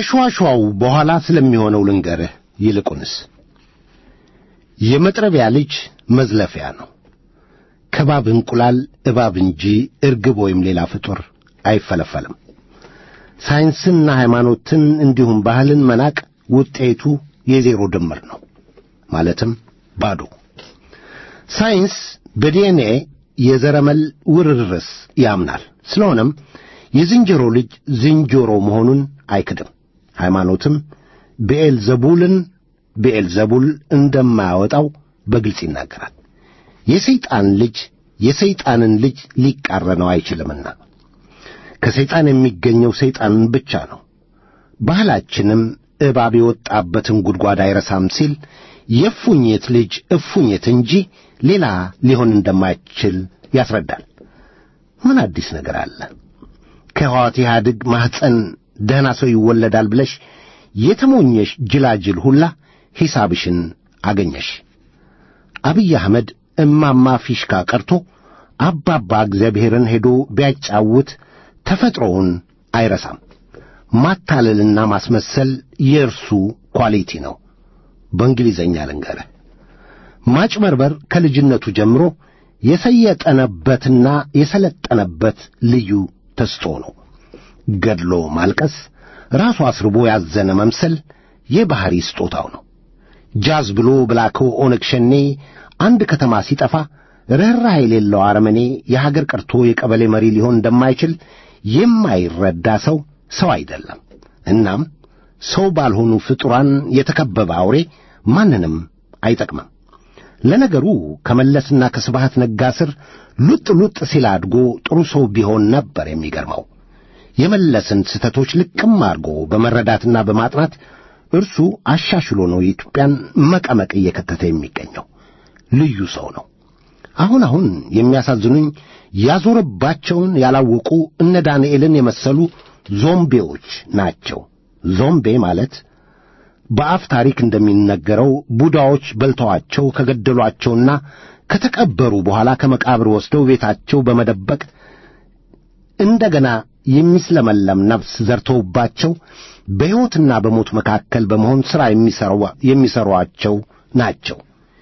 ከሸዋሸዋው በኋላ ስለሚሆነው ልንገርህ። ይልቁንስ የመጥረቢያ ልጅ መዝለፊያ ነው። ከባብ እንቁላል እባብ እንጂ እርግብ ወይም ሌላ ፍጡር አይፈለፈልም። ሳይንስንና ሃይማኖትን እንዲሁም ባህልን መናቅ ውጤቱ የዜሮ ድምር ነው፣ ማለትም ባዶ። ሳይንስ በዲኤንኤ የዘረመል ውርርስ ያምናል። ስለሆነም የዝንጀሮ ልጅ ዝንጀሮ መሆኑን አይክድም። ሃይማኖትም ብኤልዘቡልን ብኤልዘቡል እንደማያወጣው በግልጽ ይናገራል። የሰይጣን ልጅ የሰይጣንን ልጅ ሊቃረነው አይችልምና ከሰይጣን የሚገኘው ሰይጣንን ብቻ ነው። ባህላችንም እባብ የወጣበትን ጉድጓድ አይረሳም ሲል የእፉኝት ልጅ እፉኝት እንጂ ሌላ ሊሆን እንደማይችል ያስረዳል። ምን አዲስ ነገር አለ? ከሕወሓት ኢህአዴግ ማኅፀን ደህና ሰው ይወለዳል ብለሽ የተሞኘሽ ጅላጅል ሁላ ሒሳብሽን አገኘሽ። አብይ አህመድ እማማ ፊሽካ ቀርቶ አባባ እግዚአብሔርን ሄዶ ቢያጫውት ተፈጥሮውን አይረሳም። ማታለልና ማስመሰል የእርሱ ኳሊቲ ነው። በእንግሊዘኛ ልንገርህ፣ ማጭበርበር ከልጅነቱ ጀምሮ የሰየጠነበትና የሰለጠነበት ልዩ ተስጦ ነው። ገድሎ ማልቀስ፣ ራሱ አስርቦ ያዘነ መምሰል የባሕሪ ስጦታው ነው። ጃዝ ብሎ ብላከው ኦነግ ሸኔ አንድ ከተማ ሲጠፋ ርኅራኄ የሌለው አረመኔ የሀገር ቀርቶ የቀበሌ መሪ ሊሆን እንደማይችል የማይረዳ ሰው ሰው አይደለም። እናም ሰው ባልሆኑ ፍጡራን የተከበበ አውሬ ማንንም አይጠቅምም። ለነገሩ ከመለስና ከስብሃት ነጋ ስር ሉጥ ሉጥ ሲል አድጎ ጥሩ ሰው ቢሆን ነበር የሚገርመው። የመለስን ስህተቶች ልቅም አድርጎ በመረዳትና በማጥናት እርሱ አሻሽሎ ነው የኢትዮጵያን መቀመቅ እየከተተ የሚገኘው። ልዩ ሰው ነው። አሁን አሁን የሚያሳዝኑኝ ያዞረባቸውን ያላወቁ እነ ዳንኤልን የመሰሉ ዞምቤዎች ናቸው። ዞምቤ ማለት በአፍ ታሪክ እንደሚነገረው ቡዳዎች በልተዋቸው ከገደሏቸውና ከተቀበሩ በኋላ ከመቃብር ወስደው ቤታቸው በመደበቅ እንደገና የሚስለመለም ነፍስ ዘርተውባቸው በሕይወትና በሞት መካከል በመሆን ሥራ የሚሠሯቸው ናቸው።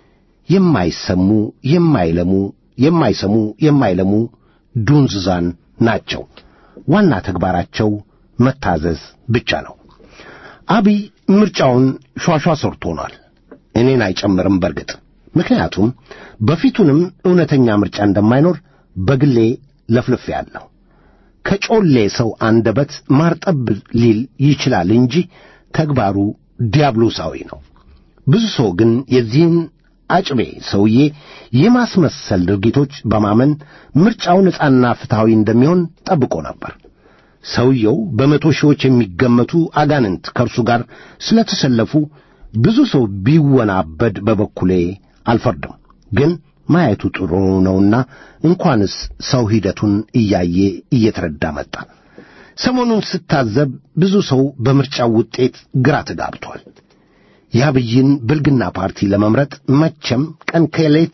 የማይሰሙ የማይለሙ የማይሰሙ የማይለሙ ዱንዝዛን ናቸው። ዋና ተግባራቸው መታዘዝ ብቻ ነው። አብይ ምርጫውን ሿሿ ሰርቶናል። እኔን አይጨምርም በርግጥ ምክንያቱም በፊቱንም እውነተኛ ምርጫ እንደማይኖር በግሌ ለፍልፌአለሁ። ከጮሌ ሰው አንደበት ማርጠብ ሊል ይችላል እንጂ ተግባሩ ዲያብሎሳዊ ነው። ብዙ ሰው ግን የዚህን አጭቤ ሰውዬ የማስመሰል ድርጊቶች በማመን ምርጫው ነጻና ፍትሐዊ እንደሚሆን ጠብቆ ነበር። ሰውየው በመቶ ሺዎች የሚገመቱ አጋንንት ከእርሱ ጋር ስለተሰለፉ ብዙ ሰው ቢወናበድ በበኩሌ አልፈርድም። ግን ማየቱ ጥሩ ነውና እንኳንስ ሰው ሂደቱን እያየ እየተረዳ መጣ። ሰሞኑን ስታዘብ ብዙ ሰው በምርጫው ውጤት ግራ ተጋብቷል። የአብይን ብልግና ፓርቲ ለመምረጥ መቼም ቀን ከሌት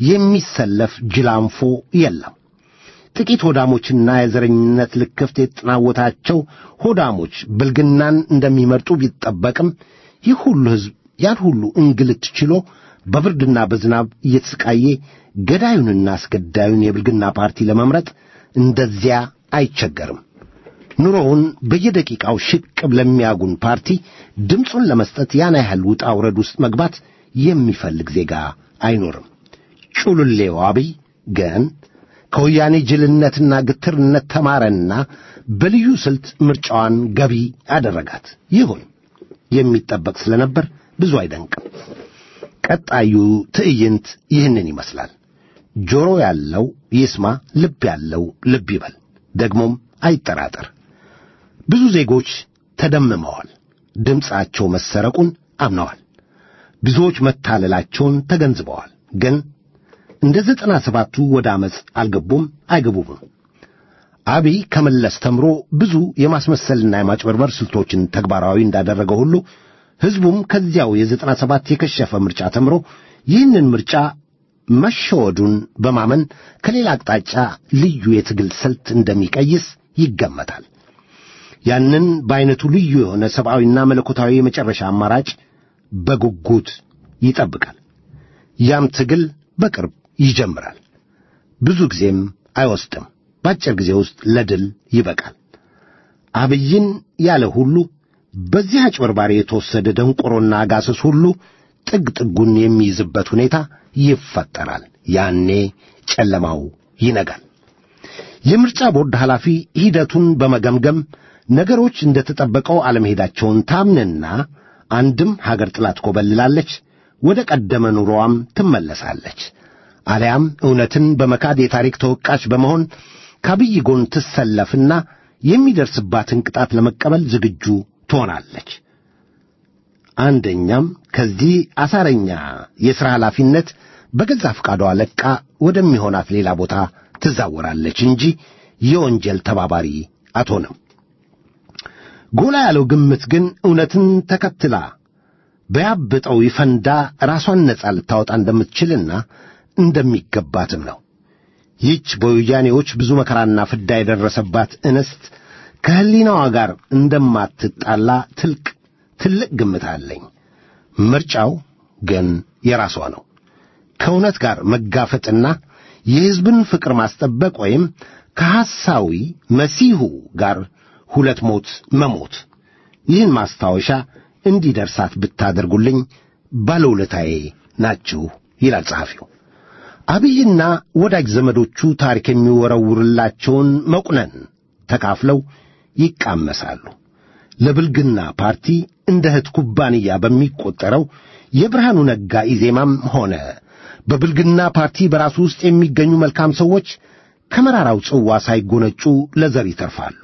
የሚሰለፍ ጅላንፎ የለም። ጥቂት ሆዳሞችና የዘረኝነት ልክፍት የተጠናወታቸው ሆዳሞች ብልግናን እንደሚመርጡ ቢጠበቅም ይህ ሁሉ ሕዝብ ያን ሁሉ እንግልት ችሎ በብርድና በዝናብ እየተሰቃየ ገዳዩንና አስገዳዩን የብልግና ፓርቲ ለመምረጥ እንደዚያ አይቸገርም። ኑሮውን በየደቂቃው ሽቅብ ለሚያጉን ፓርቲ ድምፁን ለመስጠት ያን ያህል ውጣ ውረድ ውስጥ መግባት የሚፈልግ ዜጋ አይኖርም። ጩልሌው አብይ ግን ከወያኔ ጅልነትና ግትርነት ተማረና በልዩ ስልት ምርጫዋን ገቢ አደረጋት። ይሁን የሚጠበቅ ስለነበር ብዙ አይደንቅም። ቀጣዩ ትዕይንት ይህንን ይመስላል። ጆሮ ያለው ይስማ፣ ልብ ያለው ልብ ይበል። ደግሞም አይጠራጠር። ብዙ ዜጎች ተደምመዋል። ድምፃቸው መሰረቁን አምነዋል። ብዙዎች መታለላቸውን ተገንዝበዋል። ግን እንደ ዘጠና ሰባቱ ወደ ዓመፅ አልገቡም፣ አይገቡም። አብይ ከመለስ ተምሮ ብዙ የማስመሰልና የማጭበርበር ስልቶችን ተግባራዊ እንዳደረገ ሁሉ ሕዝቡም ከዚያው የዘጠና ሰባት የከሸፈ ምርጫ ተምሮ ይህንን ምርጫ መሸወዱን በማመን ከሌላ አቅጣጫ ልዩ የትግል ስልት እንደሚቀይስ ይገመታል። ያንን በዐይነቱ ልዩ የሆነ ሰብአዊና መለኮታዊ የመጨረሻ አማራጭ በጉጉት ይጠብቃል። ያም ትግል በቅርብ ይጀምራል። ብዙ ጊዜም አይወስድም። በአጭር ጊዜ ውስጥ ለድል ይበቃል። አብይን ያለ ሁሉ በዚህ አጭበርባሪ የተወሰደ ደንቆሮና አጋሰስ ሁሉ ጥግ ጥጉን የሚይዝበት ሁኔታ ይፈጠራል። ያኔ ጨለማው ይነጋል። የምርጫ ቦርድ ኃላፊ ሂደቱን በመገምገም ነገሮች እንደተጠበቀው አለመሄዳቸውን ታምንና አንድም ሀገር ጥላት ኮበልላለች፣ ወደ ቀደመ ኑሮዋም ትመለሳለች። አሊያም እውነትን በመካድ የታሪክ ተወቃሽ በመሆን ከአብይ ጎን ትሰለፍና የሚደርስባትን ቅጣት ለመቀበል ዝግጁ ትሆናለች። አንደኛም ከዚህ አሳረኛ የሥራ ኃላፊነት በገዛ ፈቃዷ ለቃ ወደሚሆናት ሌላ ቦታ ትዛወራለች እንጂ የወንጀል ተባባሪ አትሆንም። ጎላ ያለው ግምት ግን እውነትን ተከትላ በያብጠው ይፈንዳ ራሷን ነጻ ልታወጣ እንደምትችልና እንደሚገባትም ነው። ይህች በወያኔዎች ብዙ መከራና ፍዳ የደረሰባት እንስት ከሕሊናዋ ጋር እንደማትጣላ ትልቅ ትልቅ ግምት አለኝ። ምርጫው ግን የራሷ ነው። ከእውነት ጋር መጋፈጥና የሕዝብን ፍቅር ማስጠበቅ ወይም ከሐሳዊ መሲሁ ጋር ሁለት ሞት መሞት። ይህን ማስታወሻ እንዲደርሳት ብታደርጉልኝ ባለውለታዬ ናችሁ ይላል ጸሐፊው። አብይና ወዳጅ ዘመዶቹ ታሪክ የሚወረውርላቸውን መቁነን ተካፍለው ይቃመሳሉ። ለብልግና ፓርቲ እንደ እህት ኩባንያ በሚቆጠረው የብርሃኑ ነጋ ኢዜማም ሆነ በብልግና ፓርቲ በራሱ ውስጥ የሚገኙ መልካም ሰዎች ከመራራው ጽዋ ሳይጎነጩ ለዘር ይተርፋሉ።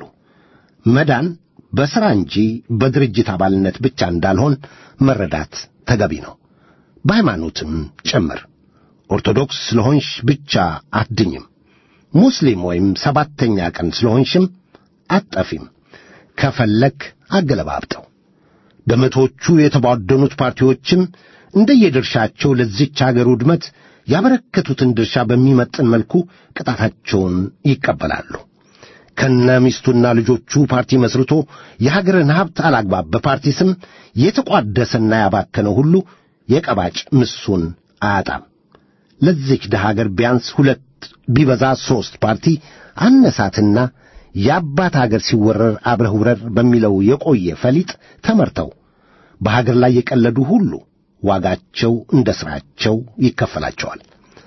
መዳን በሥራ እንጂ በድርጅት አባልነት ብቻ እንዳልሆን መረዳት ተገቢ ነው። በሃይማኖትም ጭምር ኦርቶዶክስ ስለሆንሽ ብቻ አትድኝም። ሙስሊም ወይም ሰባተኛ ቀን ስለሆንሽም አትጠፊም። ከፈለክ አገለባብጠው። በመቶዎቹ የተቧደኑት ፓርቲዎችም እንደየድርሻቸው ለዚች አገር ውድመት ያበረከቱትን ድርሻ በሚመጥን መልኩ ቅጣታቸውን ይቀበላሉ። ከነ ሚስቱና ልጆቹ ፓርቲ መስርቶ የሀገርን ሀብት አላግባብ በፓርቲ ስም የተቋደሰና ያባከነ ሁሉ የቀባጭ ምሱን አያጣም። ለዚች ድሃ አገር ቢያንስ ሁለት ቢበዛ ሦስት ፓርቲ አነሳትና የአባት አገር ሲወረር አብረህ ውረር በሚለው የቆየ ፈሊጥ ተመርተው በሀገር ላይ የቀለዱ ሁሉ ዋጋቸው እንደ ሥራቸው ይከፈላቸዋል።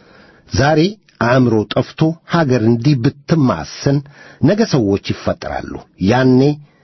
ዛሬ አእምሮ ጠፍቶ ሀገር እንዲህ ብትማሰን ነገ ሰዎች ይፈጠራሉ። ያኔ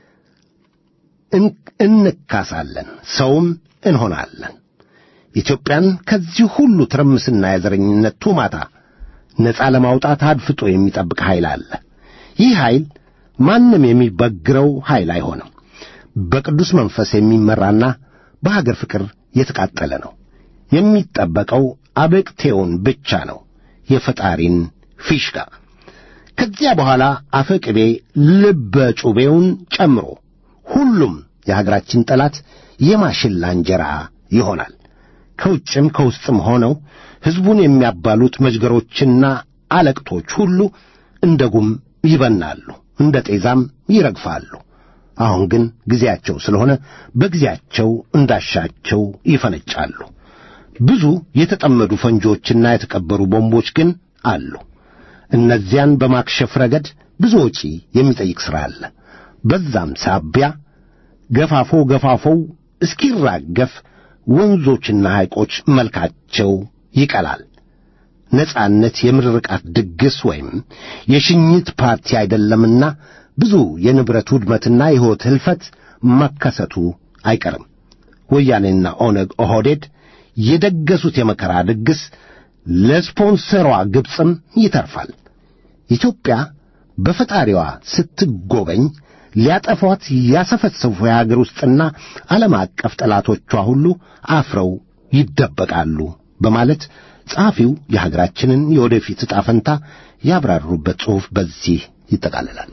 እንካሳለን፣ ሰውም እንሆናለን። ኢትዮጵያን ከዚህ ሁሉ ትርምስና የዘረኝነት ቱማታ ነፃ ለማውጣት አድፍጦ የሚጠብቅ ኃይል አለ። ይህ ኃይል ማንም የሚበግረው ኃይል አይሆንም። በቅዱስ መንፈስ የሚመራና በሀገር ፍቅር የተቃጠለ ነው። የሚጠበቀው አበቅቴውን ብቻ ነው፣ የፈጣሪን ፊሽካ። ከዚያ በኋላ አፈቅቤ ልበ ጩቤውን ጨምሮ ሁሉም የሀገራችን ጠላት የማሽላ እንጀራ ይሆናል። ከውጭም ከውስጥም ሆነው ሕዝቡን የሚያባሉት መዥገሮችና አለቅቶች ሁሉ እንደ ጉም ይበናሉ፣ እንደ ጤዛም ይረግፋሉ። አሁን ግን ጊዜያቸው ስለሆነ በጊዜያቸው እንዳሻቸው ይፈነጫሉ። ብዙ የተጠመዱ ፈንጂዎችና የተቀበሩ ቦምቦች ግን አሉ። እነዚያን በማክሸፍ ረገድ ብዙ ወጪ የሚጠይቅ ሥራ አለ። በዛም ሳቢያ ገፋፎ ገፋፎው እስኪራገፍ ወንዞችና ሐይቆች መልካቸው ይቀላል። ነጻነት የምርቃት ድግስ ወይም የሽኝት ፓርቲ አይደለምና ብዙ የንብረት ውድመትና የሕይወት ሕልፈት መከሰቱ አይቀርም። ወያኔና ኦነግ ኦህዴድ የደገሱት የመከራ ድግስ ለስፖንሰሯ ግብፅም ይተርፋል። ኢትዮጵያ በፈጣሪዋ ስትጎበኝ ሊያጠፏት ያሰፈሰፉ የአገር ውስጥና ዓለም አቀፍ ጠላቶቿ ሁሉ አፍረው ይደበቃሉ በማለት ጸሐፊው የሀገራችንን የወደፊት ዕጣ ፈንታ ያብራሩበት ጽሑፍ በዚህ ይጠቃልላል።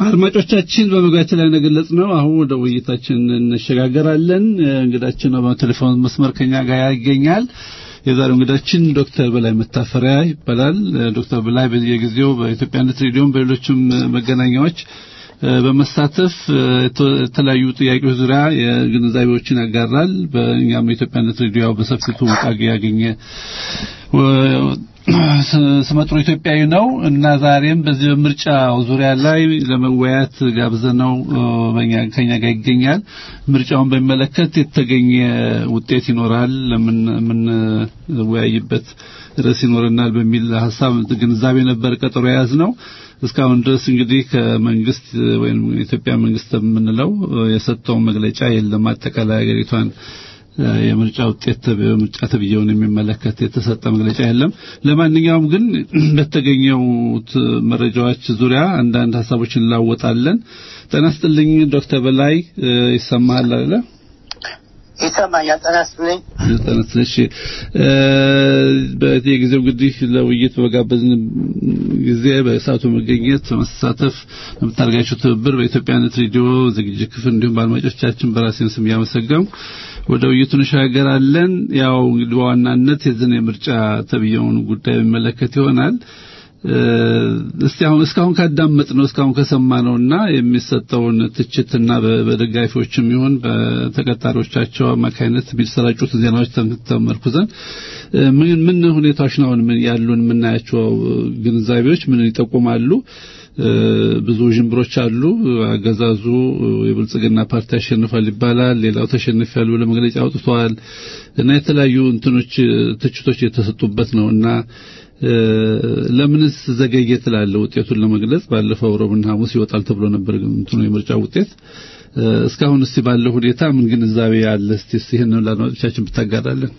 አድማጮቻችን በመግቢያችን ላይ እንደገለጽ ነው አሁን ወደ ውይይታችን እንሸጋገራለን። እንግዳችን ነው በቴሌፎን መስመር ከኛ ጋር ይገኛል። የዛሬው እንግዳችን ዶክተር በላይ መታፈሪያ ይባላል። ዶክተር በላይ በየጊዜው በኢትዮጵያነት ሬዲዮም በሌሎችም መገናኛዎች በመሳተፍ የተለያዩ ጥያቄዎች ዙሪያ የግንዛቤዎችን ያጋራል። በእኛም የኢትዮጵያነት ሬዲዮ ያው በሰፊው ትውውቅ ያገኘ ስመጥሩ ኢትዮጵያዊ ነው እና ዛሬም በዚህ በምርጫው ዙሪያ ላይ ለመወያየት ጋብዘነው በእኛ ከኛ ጋር ይገኛል። ምርጫውን በሚመለከት የተገኘ ውጤት ይኖራል ለምን የምንወያይበት ርዕስ ይኖረናል በሚል ሀሳብ ግንዛቤ ነበር ቀጠሮ የያዝ ነው። እስካሁን ድረስ እንግዲህ ከመንግስት ወይም የኢትዮጵያ መንግስት የምንለው የሰጠውን መግለጫ የለም። አጠቃላይ ሀገሪቷን የምርጫ ውጤት በምርጫ ተብዬውን የሚመለከት የተሰጠ መግለጫ የለም። ለማንኛውም ግን በተገኘውት መረጃዎች ዙሪያ አንዳንድ ሀሳቦችን እንላወጣለን። ጤና ይስጥልኝ ዶክተር በላይ ይሰማሃል አይደለ? ይሰማኛል። ጤና ይስጥልኝ። ጤና ይስጥልኝ። እሺ በየጊዜው እንግዲህ ለውይይት በጋበዝን ጊዜ በሰዓቱ መገኘት በመሳተፍ ለምታደርጋቸው ትብብር በኢትዮጵያነት ሬዲዮ ዝግጅት ክፍል እንዲሁም በአድማጮቻችን በራሴን ስም እያመሰገንኩ ወደ ውይይቱ እንሻገራለን። ያው እንግዲህ በዋናነት የዝን የምርጫ ተብየውን ጉዳይ የሚመለከት ይሆናል። እስቲ አሁን እስካሁን ካዳመጥ ነው እስካሁን ከሰማነውና የሚሰጠውን ትችትና በደጋፊዎችም ይሁን በተቀጣሪዎቻቸው አማካይነት የሚሰራጩት ዜናዎች ተመርኩዘን ምን ምን ሁኔታዎች ነው አሁን ያሉን የምናያቸው ግንዛቤዎች ምን ይጠቁማሉ? ብዙ ዥንብሮች አሉ። አገዛዙ የብልጽግና ፓርቲ አሸንፏል ይባላል። ሌላው ተሸንፏል ብሎ መግለጫ አውጥተዋል እና የተለያዩ እንትኖች ትችቶች የተሰጡበት ነው እና ለምንስ ዘገየ ትላለህ? ውጤቱን ለመግለጽ ባለፈው ረቡዕና ሐሙስ ይወጣል ተብሎ ነበር እንትኑ የምርጫ ውጤት። እስካሁን እስቲ ባለው ሁኔታ ምን ግንዛቤ ያለ እስቲ ይህን ለአድማጮቻችን ብታጋራለን።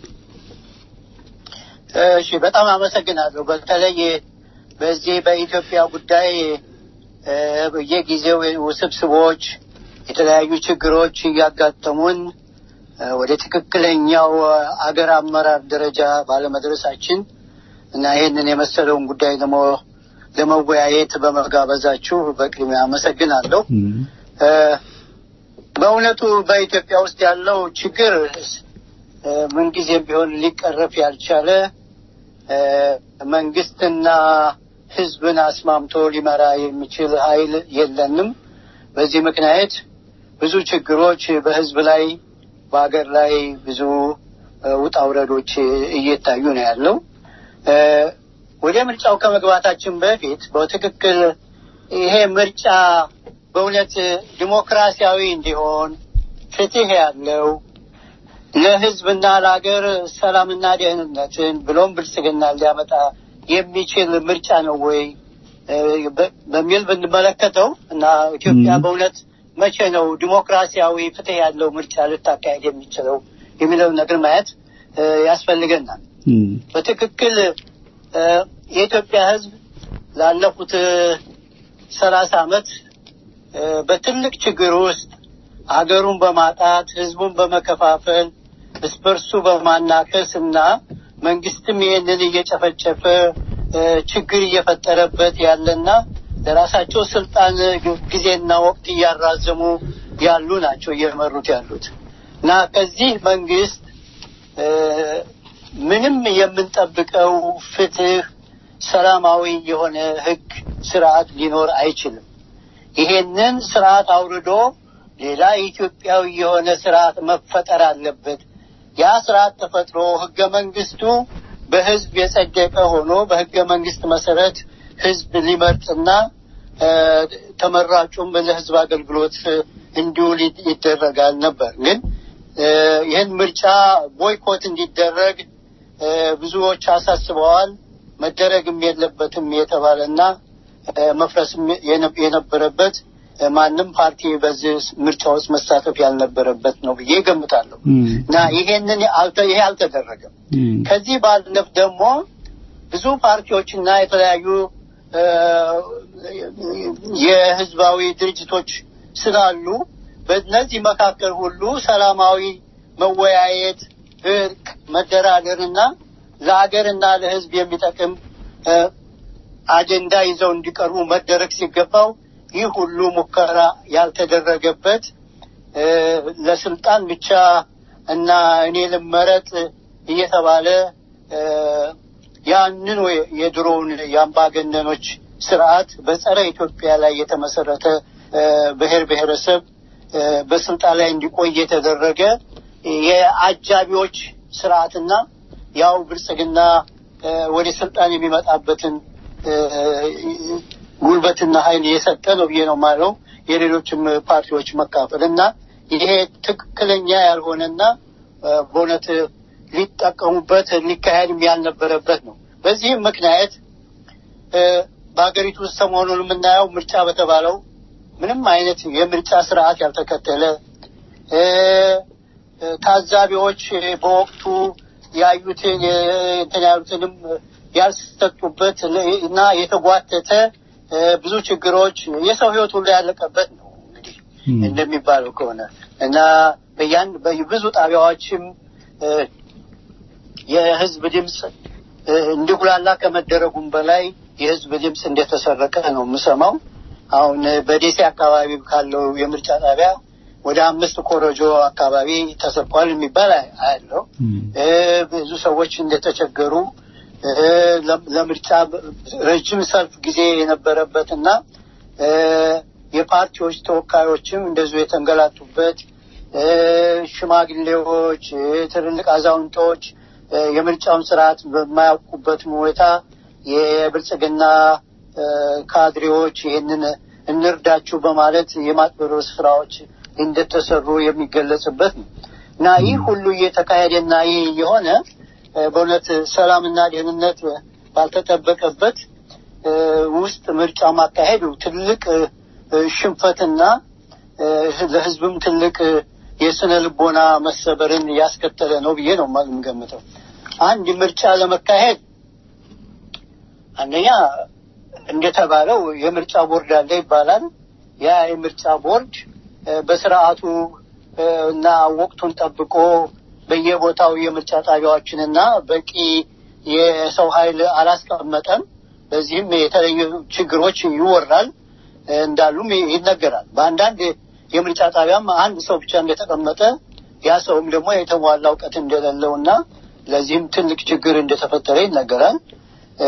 እሺ፣ በጣም አመሰግናለሁ። በተለይ በዚህ በኢትዮጵያ ጉዳይ በየጊዜው ውስብስቦች የተለያዩ ችግሮች እያጋጠሙን ወደ ትክክለኛው አገር አመራር ደረጃ ባለመድረሳችን እና ይህንን የመሰለውን ጉዳይ ደግሞ ለመወያየት በመጋበዛችሁ በቅድሚያ አመሰግናለሁ። በእውነቱ በኢትዮጵያ ውስጥ ያለው ችግር ምንጊዜም ቢሆን ሊቀረፍ ያልቻለ መንግስትና ህዝብን አስማምቶ ሊመራ የሚችል ኃይል የለንም። በዚህ ምክንያት ብዙ ችግሮች በህዝብ ላይ በሀገር ላይ ብዙ ውጣ ውረዶች እየታዩ ነው ያለው። ወደ ምርጫው ከመግባታችን በፊት በትክክል ይሄ ምርጫ በእውነት ዲሞክራሲያዊ እንዲሆን ፍትህ ያለው ለህዝብና ለሀገር ሰላምና ደህንነትን ብሎም ብልጽግና ሊያመጣ የሚችል ምርጫ ነው ወይ በሚል ብንመለከተው እና ኢትዮጵያ በእውነት መቼ ነው ዲሞክራሲያዊ ፍትህ ያለው ምርጫ ልታካሄድ የሚችለው የሚለውን ነገር ማየት ያስፈልገናል። በትክክል የኢትዮጵያ ህዝብ ላለፉት ሰላሳ ዓመት በትልቅ ችግር ውስጥ ሀገሩን በማጣት ህዝቡን በመከፋፈል እስበርሱ በማናከስ እና መንግስትም ይህንን እየጨፈጨፈ ችግር እየፈጠረበት ያለና ለራሳቸው ስልጣን ጊዜና ወቅት እያራዘሙ ያሉ ናቸው እየመሩት ያሉት እና ከዚህ መንግስት ምንም የምንጠብቀው ፍትህ፣ ሰላማዊ የሆነ ህግ ስርዓት ሊኖር አይችልም። ይሄንን ስርዓት አውርዶ ሌላ ኢትዮጵያዊ የሆነ ስርዓት መፈጠር አለበት። ያ ስርዓት ተፈጥሮ ህገ መንግስቱ በህዝብ የጸደቀ ሆኖ በህገ መንግስት መሰረት ህዝብ ሊመርጥና ተመራጩም ለህዝብ አገልግሎት እንዲውል ይደረጋል ነበር። ግን ይህን ምርጫ ቦይኮት እንዲደረግ ብዙዎች አሳስበዋል። መደረግም የለበትም የተባለና መፍረስም የነበረበት ማንም ፓርቲ በዚህ ምርጫ ውስጥ መሳተፍ ያልነበረበት ነው ብዬ ገምታለሁ እና ይሄንን ይሄ አልተደረገም። ከዚህ ባለፍ ደግሞ ብዙ ፓርቲዎችና የተለያዩ የህዝባዊ ድርጅቶች ስላሉ በእነዚህ መካከል ሁሉ ሰላማዊ መወያየት፣ እርቅ፣ መደራደርና ለሀገርና ለህዝብ የሚጠቅም አጀንዳ ይዘው እንዲቀርቡ መደረግ ሲገባው ይህ ሁሉ ሙከራ ያልተደረገበት እ፣ ለስልጣን ብቻ እና እኔ ልመረጥ እየተባለ እ፣ ያንን ወይ- የድሮውን የአምባገነኖች ስርዓት በጸረ ኢትዮጵያ ላይ የተመሰረተ እ፣ ብሔር ብሔረሰብ እ፣ በስልጣን ላይ እንዲቆይ የተደረገ የአጃቢዎች ስርዓትና ያው ብልጽግና እ፣ ወደ ስልጣን የሚመጣበትን እ፣ ጉልበትና ኃይል የሰጠ ነው ብዬ ነው ማለው የሌሎችም ፓርቲዎች መካፈል እና ይሄ ትክክለኛ ያልሆነና እ፣ በእውነት ሊጠቀሙበት ሊካሄድም ያልነበረበት ነው። በዚህም ምክንያት እ፣ በሀገሪቱ ውስጥ ሰሞኑን የምናየው ምርጫ በተባለው ምንም አይነት የምርጫ ስርዓት ያልተከተለ እ፣ እ፣ ታዛቢዎች በወቅቱ ያዩትን የ- እንትን ያሉትንም ያልሰጡበት ለ- እና የተጓተተ እ፣ ብዙ ችግሮች የሰው ሕይወት ሁሉ ያለቀበት ነው እንግዲህ እንደሚባለው ከሆነ እና በያን በብዙ ጣቢያዎችም እ፣ የህዝብ ድምፅ እ፣ እንዲጉላላ ከመደረጉም በላይ የህዝብ ድምፅ እንደተሰረቀ ነው የምሰማው። አሁን በደሴ አካባቢ ካለው የምርጫ ጣቢያ ወደ አምስት ኮረጆ አካባቢ ተሰርቋል የሚባል አ- አያለው። እ፣ ብዙ ሰዎች እንደተቸገሩ እ፣ ለ- ለምርጫ በ- ረጅም ሰልፍ ጊዜ የነበረበትና እ፣ የፓርቲዎች ተወካዮችም እንደዚሁ የተንገላቱበት እ፣ ሽማግሌዎች፣ እ፣ ትልልቅ አዛውንቶች እ፣ የምርጫውን ስርዓት በማያውቁበት ሁኔታ የብልጽግና እ፣ ካድሬዎች ይህንን እንርዳችሁ በማለት የማጭበርበር ስራዎች እንደተሰሩ የሚገለጽበት ነው እና ይህ ሁሉ እየተካሄደና ይህ የሆነ እ፣ በእውነት ሰላምና ደህንነት ባልተጠበቀበት እ፣ ውስጥ ምርጫ ማካሄዱ ትልቅ እ፣ እ፣ ሽንፈትና እ፣ ለህዝብም ትልቅ እ፣ የስነ ልቦና መሰበርን ያስከተለ ነው ብዬ ነው የምገምተው። አንድ ምርጫ ለመካሄድ አንደኛ እንደተባለው የምርጫ ቦርድ አለ ይባላል። ያ የምርጫ ቦርድ እ፣ በስርዓቱ እ፣ እና ወቅቱን ጠብቆ በየቦታው የምርጫ ጣቢያዎችንና በቂ የሰው ኃይል አላስቀመጠም። በዚህም የተለያዩ ችግሮች ይወራል እ፣ እንዳሉም ይነገራል። በአንዳንድ የምርጫ ጣቢያም አንድ ሰው ብቻ እንደተቀመጠ ያ ሰውም ደግሞ የተሟላ እውቀት እንደሌለው እና ለዚህም ትልቅ ችግር እንደተፈጠረ ይነገራል እ፣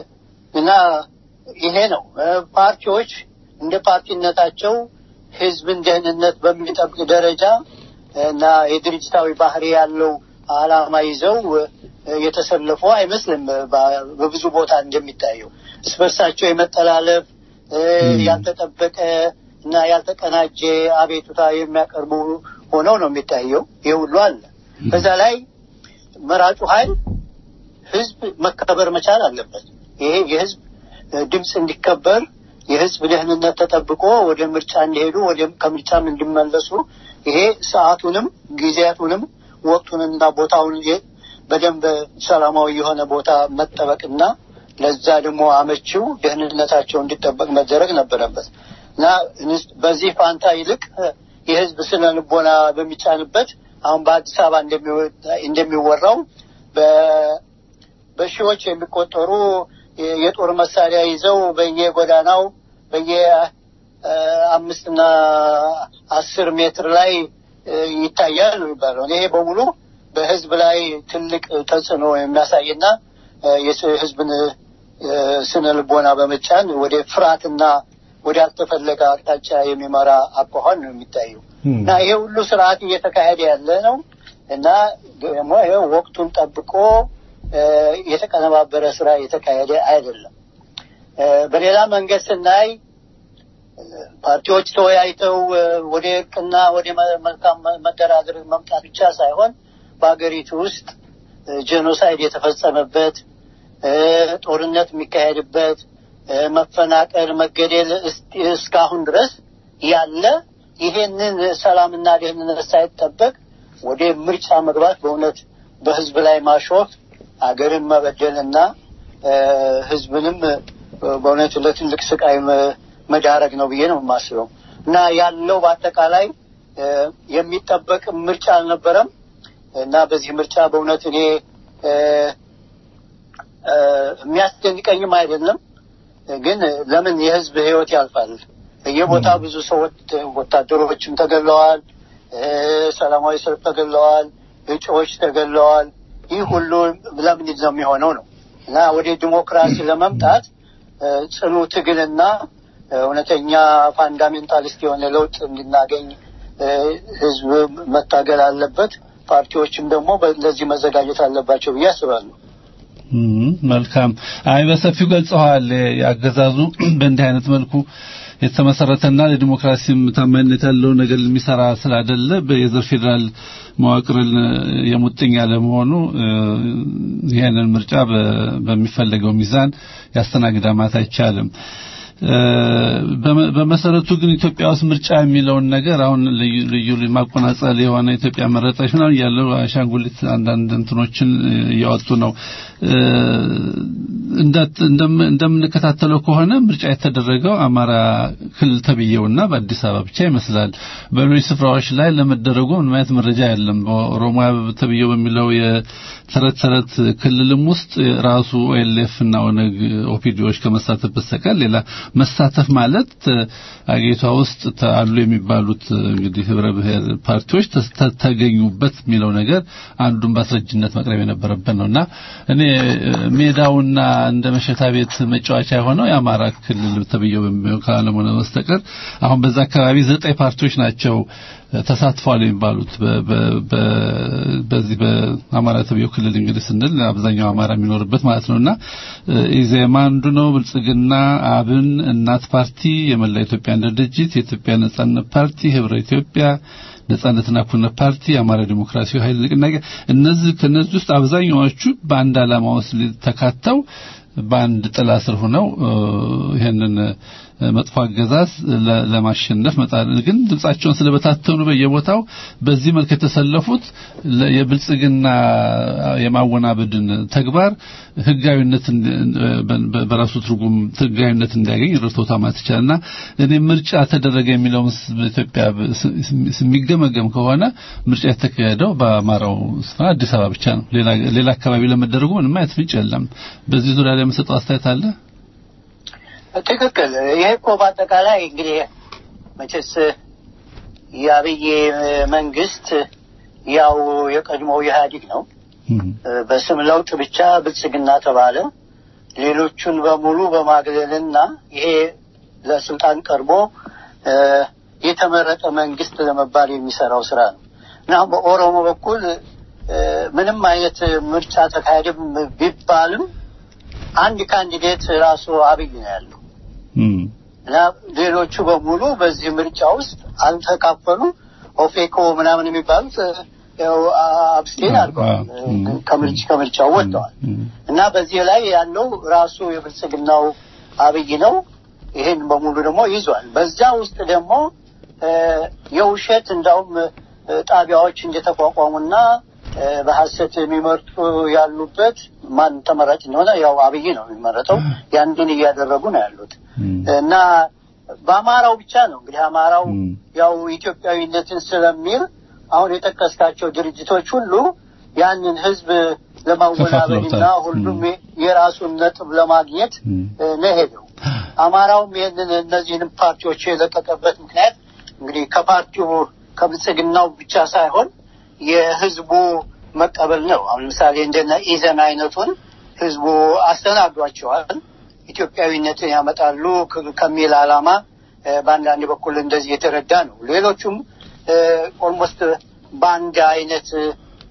እና ይሄ ነው እ፣ ፓርቲዎች እንደ ፓርቲነታቸው ህዝብን ደህንነት በሚጠብቅ ደረጃ እና የድርጅታዊ ባህሪ ያለው ዓላማ ይዘው እ፣ የተሰለፉ አይመስልም። በ- በብዙ ቦታ እንደሚታየው እርስ በርሳቸው የመጠላለፍ እ፣ ያልተጠበቀ እና ያልተቀናጀ አቤቱታ የሚያቀርቡ ሆነው ነው የሚታየው። ይህ ሁሉ አለ። በዛ ላይ መራጩ ኃይል ህዝብ መከበር መቻል አለበት። ይሄ የህዝብ እ፣ ድምፅ እንዲከበር የህዝብ ደህንነት ተጠብቆ ወደ ምርጫ እንዲሄዱ ወደ ከምርጫም እንዲመለሱ ይሄ ሰዓቱንም ጊዜያቱንም ወቅቱንና ቦታውን የ- በደንብ ሰላማዊ የሆነ ቦታ መጠበቅና ለዛ ደግሞ አመቺው ደህንነታቸው እንዲጠበቅ መደረግ ነበረበት እና እንስ- በዚህ ፋንታ ይልቅ እ፣ የህዝብ ስነ ልቦና በሚጫንበት አሁን በአዲስ አበባ እንደሚወ- እንደሚወራው በ- በሺዎች የሚቆጠሩ የ- የጦር መሳሪያ ይዘው በየጎዳናው በየ እ፣ አምስትና አስር ሜትር ላይ እ፣ ይታያል ነው የሚባለው። ይሄ በሙሉ በህዝብ ላይ ትልቅ ተጽዕኖ የሚያሳይና እ፣ የስ- ህዝብን እ፣ ስነ ልቦና በመጫን ወደ ፍርሃትና ወደ አልተፈለገ አቅጣጫ የሚመራ አኳኋን ነው የሚታየው እና ይሄ ሁሉ ስርዓት እየተካሄደ ያለ ነው እና ደግሞ ይሄ ወቅቱን ጠብቆ እ፣ የተቀነባበረ ስራ እየተካሄደ አይደለም። እ፣ በሌላ መንገድ ስናይ እ፣ ፓርቲዎች ተወያይተው እ፣ ወደ እርቅና ወደ መ- መልካም መ- መደራደር መምጣት ብቻ ሳይሆን በሀገሪቱ ውስጥ እ፣ ጄኖሳይድ የተፈጸመበት እ፣ ጦርነት የሚካሄድበት እ፣ መፈናቀል፣ መገደል እስ- እስካሁን ድረስ ያለ ይሄንን ሰላምና ደህንነት ሳይጠበቅ ወደ ምርጫ መግባት በእውነት በህዝብ ላይ ማሾፍ አገርን መበደልና እ፣ ህዝብንም እ፣ በእውነት ለትልቅ ስቃይ መ- መዳረግ ነው ብዬ ነው የማስበው እና ያለው በአጠቃላይ እ፣ የሚጠበቅ ምርጫ አልነበረም እና በዚህ ምርጫ በእውነት እኔ እ፣ እ፣ የሚያስደንቀኝም አይደለም ግን ለምን የህዝብ ህይወት ያልፋል በየቦታ ብዙ ሰዎች ወታደሮችም ተገለዋል። እ፣ ሰላማዊ ሰልፍ ተገለዋል። እጩዎች ተገለዋል። ይህ ሁሉ ለምንድን ነው የሚሆነው ነው እና ወደ ዲሞክራሲ ለመምጣት እ፣ ጽኑ ትግልና እ፣ እውነተኛ ፋንዳሜንታሊስት የሆነ ለውጥ እንድናገኝ እ፣ ህዝብ መታገል አለበት። ፓርቲዎችም ደግሞ በ- ለዚህ መዘጋጀት አለባቸው ብዬ አስባለሁ። እም፣ መልካም አይ በሰፊው ገልጸዋል። ያገዛዙ በእንዲህ አይነት መልኩ የተመሰረተና ለዲሞክራሲም ታማኝነት ያለው ነገር የሚሰራ ስላይደለ የዘር ፌዴራል መዋቅርን የሙጥኝ ያለመሆኑ እ፣ ይህንን ምርጫ በ- በሚፈለገው ሚዛን ያስተናግዳ ማለት አይቻልም። እ፣ በመ- በመሰረቱ ግን ኢትዮጵያ ውስጥ ምርጫ የሚለውን ነገር አሁን ልዩ ልዩ ማቆናጸል የሆነ ኢትዮጵያ መረጠች ምናምን ያለው አሻንጉሊት አንዳንድ እንትኖችን እ፣ እያወጡ ነው። እ፣ እንዳት- እንደም- እንደምንከታተለው ከሆነ ምርጫ የተደረገው አማራ ክልል ተብዬውና በአዲስ አበባ ብቻ ይመስላል። በሌሎች ስፍራዎች ላይ ለመደረጉ ምንም አይነት መረጃ የለም። በኦሮሚያ ተብዬው በሚለው የተረት ተረት ክልልም ውስጥ ራሱ ኦኤልኤፍ እና ኦነግ ኦፒዲዎች ከመሳተፍ በስተቀር ሌላ መሳተፍ ማለት እ፣ አገሪቷ ውስጥ ተ- አሉ የሚባሉት እ፣ እንግዲህ ህብረ ብሔር ፓርቲዎች ተስ- ተ- ተገኙበት የሚለው ነገር አንዱን በአስረጅነት መቅረብ የነበረበት ነውና እኔ እ፣ ሜዳውና እንደ መሸታ ቤት መጫወቻ የሆነው የአማራ ክልል ተብዬው በሚለው ካለመሆነ በስተቀር አሁን በዛ አካባቢ ዘጠኝ ፓርቲዎች ናቸው እ፣ ተሳትፈዋል የሚባሉት በ- በ- በ- በዚህ በአማራ ተብዬው ክልል እንግዲህ ስንል አብዛኛው አማራ የሚኖርበት ማለት ነውና እ፣ ኢዜማ አንዱ ነው። ብልጽግና፣ አብን፣ እናት ፓርቲ፣ የመላ ኢትዮጵያ አንድነት ድርጅት፣ የኢትዮጵያ ነጻነት ፓርቲ፣ ህብረ ኢትዮጵያ ነጻነትና እኩልነት ፓርቲ፣ የአማራ ዲሞክራሲያዊ ኃይል ንቅናቄ እነዚህ ከነዚህ ውስጥ አብዛኛዎቹ በአንድ ዓላማ ውስጥ ተካተው በአንድ ጥላ ስር ሆነው እ፣ ይሄንን እ፣ መጥፎ አገዛዝ ለ- ለማሸነፍ መጣር ግን ድምጻቸውን ስለበታተኑ በየቦታው በዚህ መልክ የተሰለፉት ለ- የብልጽግና የማወናበድን ተግባር ህጋዊነት እንዲ- በ- በ- በራሱ ትርጉም ህጋዊነት እንዲያገኝ ረድቶታ ማለት ይቻላልና እኔ ምርጫ ተደረገ የሚለውን ስ- በኢትዮጵያ ብ- ስ- ስ- የሚገመገም ከሆነ ምርጫ የተካሄደው በአማራው ስፍራ አዲስ አበባ ብቻ ነው። ሌላ ሌላ አካባቢ ለመደረጉ ምንም አይነት ፍንጭ የለም። በዚህ ዙሪያ ላይ የምሰጠው አስተያየት አለ። ትክክል። ይሄ እኮ በአጠቃላይ እንግዲህ መቼስ የአብይ መንግስት ያው የቀድሞው ኢህአዴግ ነው። በስም ለውጥ ብቻ ብልጽግና ተባለ። ሌሎቹን በሙሉ በማግለልና ይሄ ለስልጣን ቀርቦ እ፣ የተመረጠ መንግስት ለመባል የሚሰራው ስራ ነው እና በኦሮሞ በኩል እ፣ ምንም አይነት ምርጫ ተካሄደም ቢባልም አንድ ካንዲዴት ራሱ አብይ ነው ያለው እና ሌሎቹ በሙሉ በዚህ ምርጫ ውስጥ አልተካፈሉ። ኦፌኮ ምናምን የሚባሉት እ፣ ያው አብስቴን አድርገዋል፣ ከምርጭ ከምርጫው ወጥተዋል። እና በዚህ ላይ ያለው ራሱ የብልጽግናው አብይ ነው። ይሄን በሙሉ ደግሞ ይዟል። በዛ ውስጥ ደግሞ እ፣ የውሸት እንዳውም እ፣ ጣቢያዎች እንደተቋቋሙና እ፣ በሐሰት የሚመርጡ ያሉበት ማን ተመራጭ እንደሆነ ያው አብይ ነው የሚመረጠው። ያንዱን እያደረጉ ነው ያሉት እና በአማራው ብቻ ነው እንግዲህ አማራው ያው ኢትዮጵያዊነትን ስለሚል አሁን የጠቀስካቸው ድርጅቶች ሁሉ ያንን ህዝብ ለማወናበድና ከፋፍለውታል። ሁሉም የራሱን ነጥብ ለማግኘት እ፣ ነው ሄደው። አማራውም ይህንን እነዚህንም ፓርቲዎች የለቀቀበት ምክንያት እንግዲህ ከፓርቲው ከብልጽግናው ብቻ ሳይሆን የህዝቡ መቀበል ነው። አሁን ለምሳሌ እንደነ ኢዘን አይነቱን ህዝቡ አስተናግዷቸዋል። ኢትዮጵያዊነትን ያመጣሉ ከ- ከሚል ዓላማ እ፣ በአንዳንድ በኩል እንደዚህ የተረዳ ነው። ሌሎቹም ኦልሞስት በአንድ አይነት እ፣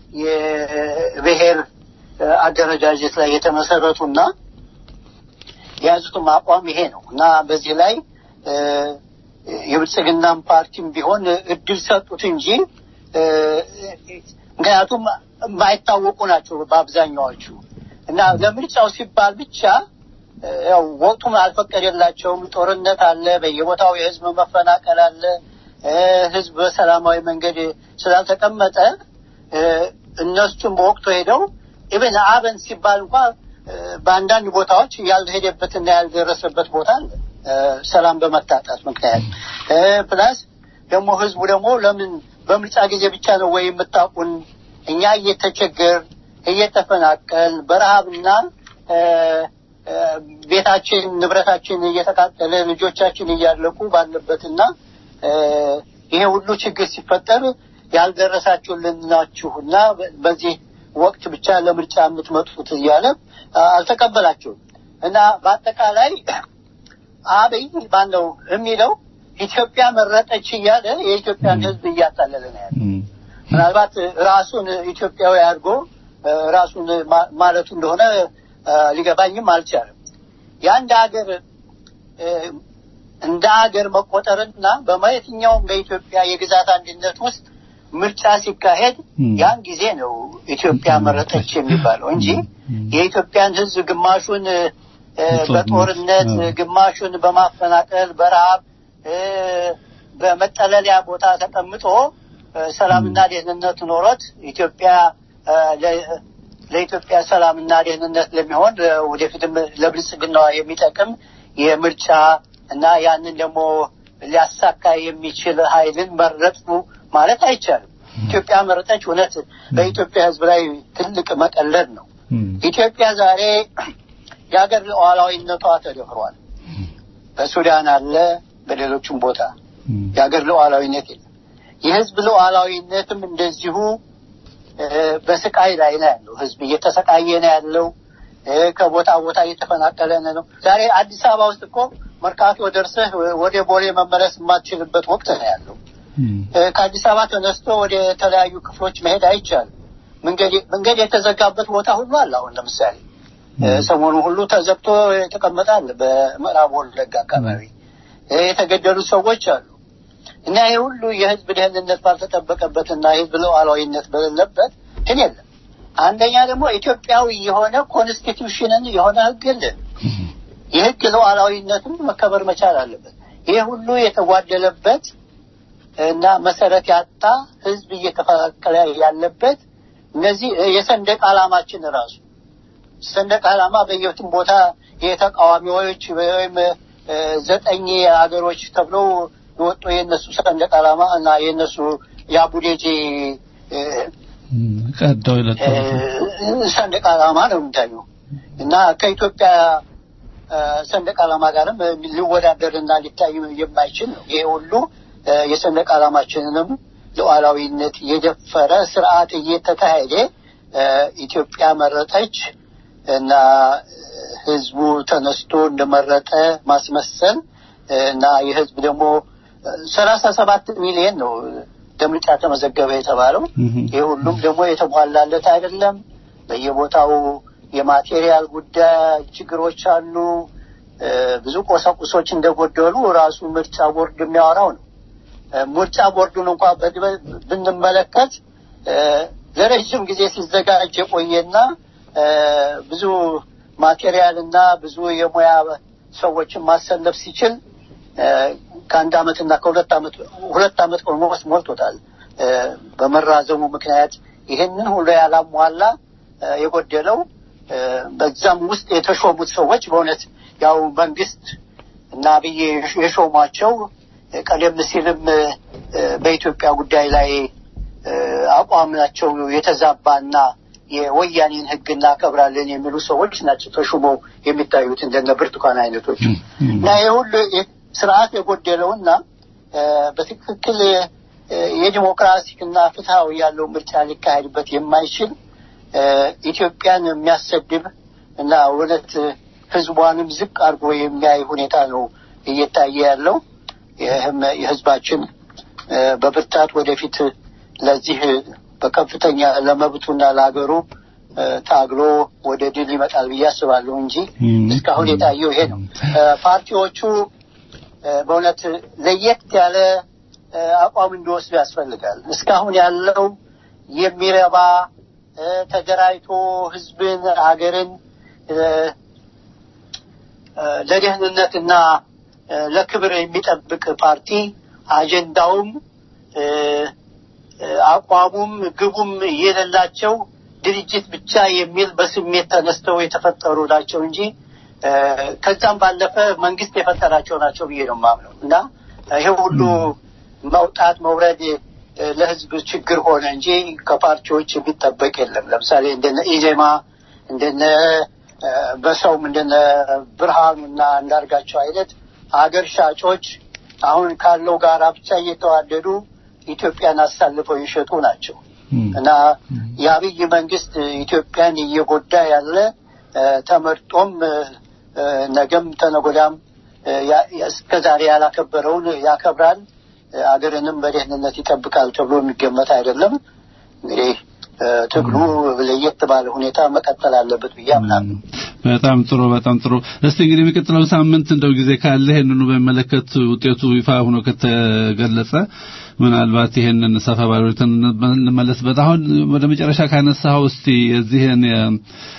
የብሔር እ፣ አደረጃጀት ላይ የተመሰረቱና የያዙትም አቋም ይሄ ነው እና በዚህ ላይ እ፣ የብልጽግናም ፓርቲም ቢሆን እድል ሰጡት እንጂ እ፣ ምክንያቱም የማይታወቁ ናቸው በአብዛኛዎቹ እና ለምርጫው ሲባል ብቻ እ፣ ያው ወቅቱም አልፈቀደላቸውም። ጦርነት አለ፣ በየቦታው የህዝብ መፈናቀል አለ። እ፣ ህዝብ በሰላማዊ መንገድ ስላልተቀመጠ እ፣ እነሱም በወቅቱ ሄደው ኢቨን አበን ሲባል እንኳ እ፣ በአንዳንድ ቦታዎች ያልሄደበትና ያልደረሰበት ቦታ አለ እ፣ ሰላም በመታጣት ምክንያት እ፣ ፕላስ ደግሞ ህዝቡ ደግሞ ለምን በምርጫ ጊዜ ብቻ ነው ወይ የምታውቁን እኛ እየተቸገር እየተፈናቀል በረሃብና እ፣ ቤታችን ንብረታችን እየተቃጠለ ልጆቻችን እያለቁ ባለበትና ይሄ ሁሉ ችግር ሲፈጠር ያልደረሳችሁልን ናችሁና በዚህ ወቅት ብቻ ለምርጫ የምትመጡት እያለ አልተቀበላችሁም እና በአጠቃላይ አብይ ባለው የሚለው ኢትዮጵያ መረጠች እያለ የኢትዮጵያን ሕዝብ እያታለለ ነው ያለ። ምናልባት ራሱን ኢትዮጵያዊ አድርጎ ራሱን ማለቱ እንደሆነ ሊገባኝም አልቻለም። የአንድ ሀገር እንደ ሀገር መቆጠርና በየትኛውም በኢትዮጵያ የግዛት አንድነት ውስጥ ምርጫ ሲካሄድ ያን ጊዜ ነው ኢትዮጵያ መረጠች የሚባለው እንጂ የኢትዮጵያን ሕዝብ ግማሹን በጦርነት ግማሹን በማፈናቀል በረሃብ በመጠለያ ቦታ ተቀምጦ ሰላምና ደህንነት ኖሮት ኢትዮጵያ ለኢትዮጵያ ሰላምና ደህንነት ለሚሆን ወደፊትም ለብልጽግናዋ የሚጠቅም የምርጫ እና ያንን ደግሞ ሊያሳካ የሚችል ኃይልን መረጡ ማለት አይቻልም። ኢትዮጵያ መረጠች እውነት በኢትዮጵያ ሕዝብ ላይ ትልቅ መቀለድ ነው። ኢትዮጵያ ዛሬ የሀገር ሉዓላዊነቷ ተደፍሯል። በሱዳን አለ፣ በሌሎችም ቦታ የሀገር ሉዓላዊነት የለም። የህዝብ ሉዓላዊነትም እንደዚሁ በስቃይ ላይ ነው ያለው። ህዝብ እየተሰቃየ ነው ያለው። ከቦታ ቦታ እየተፈናቀለ ነው። ዛሬ አዲስ አበባ ውስጥ እኮ መርካቶ ደርሰህ ወደ ቦሌ መመለስ የማትችልበት ወቅት ነው ያለው። ከአዲስ አበባ ተነስቶ ወደ ተለያዩ ክፍሎች መሄድ አይቻልም። መንገድ የተዘጋበት ቦታ ሁሉ አለ። አሁን ለምሳሌ ሰሞኑ ሁሉ ተዘግቶ የተቀመጠ አለ። በምዕራብ ወለጋ አካባቢ የተገደሉ ሰዎች አሉ። እና ይህ ሁሉ የህዝብ ደህንነት ባልተጠበቀበትና የህዝብ ሉዓላዊነት በሌለበት ግን የለም። አንደኛ ደግሞ ኢትዮጵያዊ የሆነ ኮንስቲቱሽንን የሆነ ህግ የለን። የህግ ሉዓላዊነትም መከበር መቻል አለበት። ይህ ሁሉ የተጓደለበት እና መሰረት ያጣ ህዝብ እየተፈናቀለ ያለበት እነዚህ የሰንደቅ ዓላማችን ራሱ ሰንደቅ ዓላማ በየትም ቦታ የተቃዋሚዎች ወይም ዘጠኝ ሀገሮች ተብለው የወጡ የእነሱ ሰንደቅ ዓላማ እና የእነሱ የአቡዴጂ ቀደው ሰንደቅ ዓላማ ነው የሚታየው እና ከኢትዮጵያ ሰንደቅ ዓላማ ጋርም ሊወዳደርና ሊታይ የማይችል ነው። ይሄ ሁሉ የሰንደቅ ዓላማችንንም ሉዓላዊነት የደፈረ ስርዓት እየተካሄደ ኢትዮጵያ መረጠች እና ህዝቡ ተነስቶ እንደመረጠ ማስመሰል እና የህዝብ ደግሞ ሰላሳ ሰባት ሚሊዮን ነው ለምርጫ ተመዘገበ የተባለው። ይህ ሁሉም ደግሞ የተሟላለት አይደለም። በየቦታው የማቴሪያል ጉዳይ ችግሮች አሉ። ብዙ ቁሳቁሶች እንደጎደሉ ራሱ ምርጫ ቦርድ የሚያወራው ነው። ምርጫ ቦርዱን እንኳ ብንመለከት ለረዥም ጊዜ ሲዘጋጅ የቆየና ብዙ ማቴሪያል እና ብዙ የሙያ ሰዎችን ማሰለፍ ሲችል ከአንድ አመት እና ከሁለት አመት ሁለት አመት ኦልሞስት ሞልቶታል። በመራዘሙ ምክንያት ይህንን ሁሉ ያላሟላ የጎደለው በዛም ውስጥ የተሾሙት ሰዎች በእውነት ያው መንግስት እና አብይ የሾሟቸው ቀደም ሲልም በኢትዮጵያ ጉዳይ ላይ አቋማቸው የተዛባና የወያኔን ሕግ እናከብራለን የሚሉ ሰዎች ናቸው ተሹመው የሚታዩት እንደነ ብርቱካን አይነቶች እና ይህ ሁሉ ስርዓት የጎደለውና በትክክል የዲሞክራሲና ፍትሐዊ ያለው ምርጫ ሊካሄድበት የማይችል ኢትዮጵያን የሚያሰድብ እና እውነት ህዝቧንም ዝቅ አድርጎ የሚያይ ሁኔታ ነው እየታየ ያለው። ይህም የህዝባችን በብርታት ወደፊት ለዚህ በከፍተኛ ለመብቱና ለሀገሩ ታግሎ ወደ ድል ይመጣል ብዬ አስባለሁ እንጂ እስካሁን የታየው ይሄ ነው። ፓርቲዎቹ በእውነት ለየት ያለ አቋም እንዲወስዱ ያስፈልጋል። እስካሁን ያለው የሚረባ ተደራጅቶ ህዝብን፣ ሀገርን ለደህንነትና ለክብር የሚጠብቅ ፓርቲ አጀንዳውም አቋሙም ግቡም የሌላቸው ድርጅት ብቻ የሚል በስሜት ተነስተው የተፈጠሩ ናቸው እንጂ ከዛም ባለፈ መንግስት የፈጠራቸው ናቸው ብዬ ነው የማምነው እና ይሄ ሁሉ መውጣት መውረድ ለህዝብ ችግር ሆነ እንጂ ከፓርቲዎች የሚጠበቅ የለም። ለምሳሌ እንደነ ኢዜማ እንደነ እ፣ በሰው ምንድነ ብርሃኑና እንዳርጋቸው አይነት አገር ሻጮች አሁን ካለው ጋራ ብቻ እየተዋደዱ ኢትዮጵያን አሳልፈው የሸጡ ናቸው እና የአብይ መንግስት ኢትዮጵያን እየጎዳ ያለ እ፣ ተመርጦም እ፣ እ፣ ነገም ተነጎዳም እ፣ ያ- እስከ ዛሬ ያላከበረውን ያከብራል፣ እ፣ አገርንም በደህንነት ይጠብቃል ተብሎ የሚገመት አይደለም። እንግዲህ እ፣ ትግሉ ለየት ባለ ሁኔታ መቀጠል አለበት ብዬ አምናለሁ። በጣም ጥሩ በጣም ጥሩ። እስቲ እንግዲህ የሚቀጥለው ሳምንት እንደው ጊዜ ካለ ይሄንኑ በሚመለከት ውጤቱ ይፋ ሆኖ ከተገለጸ ምናልባት ይሄንን ሰፋ ባለ ሁኔታ እንመለስበት። አሁን ወደ መጨረሻ ካነሳው እስቲ የዚህን የ-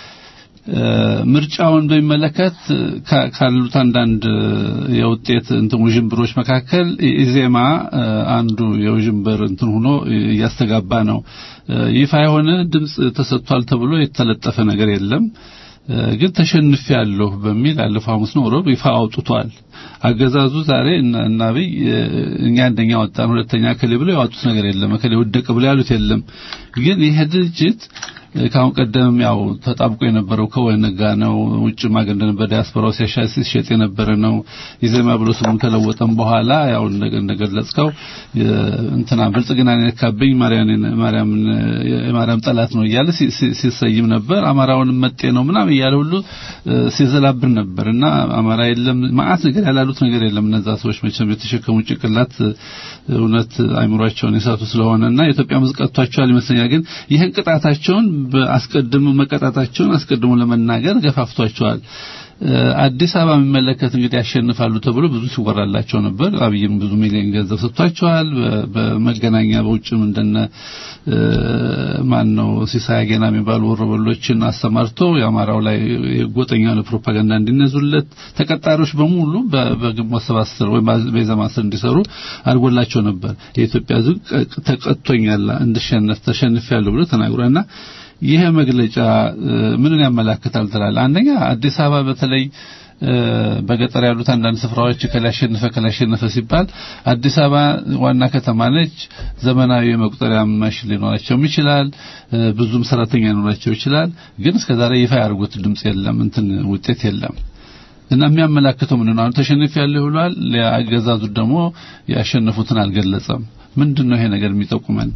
እ፣ ምርጫውን በሚመለከት ካ- ካሉት አንዳንድ የውጤት እንትን ውዥንብሮች መካከል ኢዜማ እ፣ አንዱ የውዥንብር እንትን ሆኖ እያስተጋባ ነው። እ፣ ይፋ የሆነ ድምጽ ተሰጥቷል ተብሎ የተለጠፈ ነገር የለም። እ፣ ግን ተሸንፍ ያለሁ በሚል አለፈው ሐሙስ ነው ሮብ ይፋ አውጥቷል። አገዛዙ ዛሬ እና እና አብይ እ፣ እኛ አንደኛ ወጣን ሁለተኛ ከሌ ብለው ያወጡት ነገር የለም። ከሌ ወደቀ ብለው ያሉት የለም። ግን ይሄ ድርጅት እ፣ ከአሁን ቀደም ያው ተጣብቆ የነበረው ከወህኒ ጋር ነው። ውጭ ማገር እንደነበር ዲያስፖራው ሲያሻ- ሲሸጥ የነበረ ነው። ኢዜማ ብሎ ስሙን ከለወጠም በኋላ ያው እንደገ- እንደገለጽከው የ- እንትና ብልጽግና የነካብኝ ማርያምን ማርያምን የማርያም ጠላት ነው እያለ ሲ- ሲ- ሲሰይም ነበር። አማራውን መጤ ነው ምናምን እያለ ሁሉ እ፣ ሲዘላብር ነበር እና አማራ የለም ማአት ነገር ያላሉት ነገር የለም። እነዛ ሰዎች መቼም የተሸከሙ ጭቅላት እ፣ እውነት አይምሯቸውን የሳቱ ስለሆነና የኢትዮጵያ ሕዝብ ቀጥቷቸዋል ይመስለኛል። ግን ይህን ቅጣታቸውን በአስቀድሞ መቀጣታቸውን አስቀድሞ ለመናገር ገፋፍቷቸዋል። እ፣ አዲስ አበባ የሚመለከት እንግዲህ ያሸንፋሉ ተብሎ ብዙ ሲወራላቸው ነበር። አብይም ብዙ ሚሊዮን ገንዘብ ሰጥቷቸዋል። በ- በመገናኛ በውጭም እንደነ እ፣ ማን ነው ሲሳይ ገና የሚባሉ ወሮበሎችን አሰማርቶ የአማራው ላይ የጎጠኛ የሆነ ፕሮፓጋንዳ እንዲነዙለት ተቀጣሪዎች በሙሉ በ- በግንቦት ሰባት ስር ወይም በኢዜማ ስር እንዲሰሩ አድርጎላቸው ነበር። የኢትዮጵያ ሕዝብ ቀ- ተቀጥቶኛል እንድሸነፍ ተሸንፌያለሁ ብሎ ተናግሯልና ይሄ መግለጫ እ፣ ምንን ያመላክታል ትላለህ? አንደኛ አዲስ አበባ በተለይ እ፣ በገጠር ያሉት አንዳንድ ስፍራዎች ከላይ አሸነፈ ከላይ አሸነፈ ሲባል አዲስ አበባ ዋና ከተማ ነች። ዘመናዊ የመቁጠሪያ ማሽን ሊኖራቸውም ይችላል። እ፣ ብዙም ሰራተኛ ሊኖራቸው ይችላል። ግን እስከዛሬ ይፋ ያደርጉት ድምጽ የለም፣ እንትን ውጤት የለም። እና የሚያመላክተው ምንድን ነው? አሁን ተሸንፍ ያለው ብሏል። ለአገዛዙ ደግሞ ያሸነፉትን አልገለጸም። ምንድን ነው ይሄ ነገር የሚጠቁመን?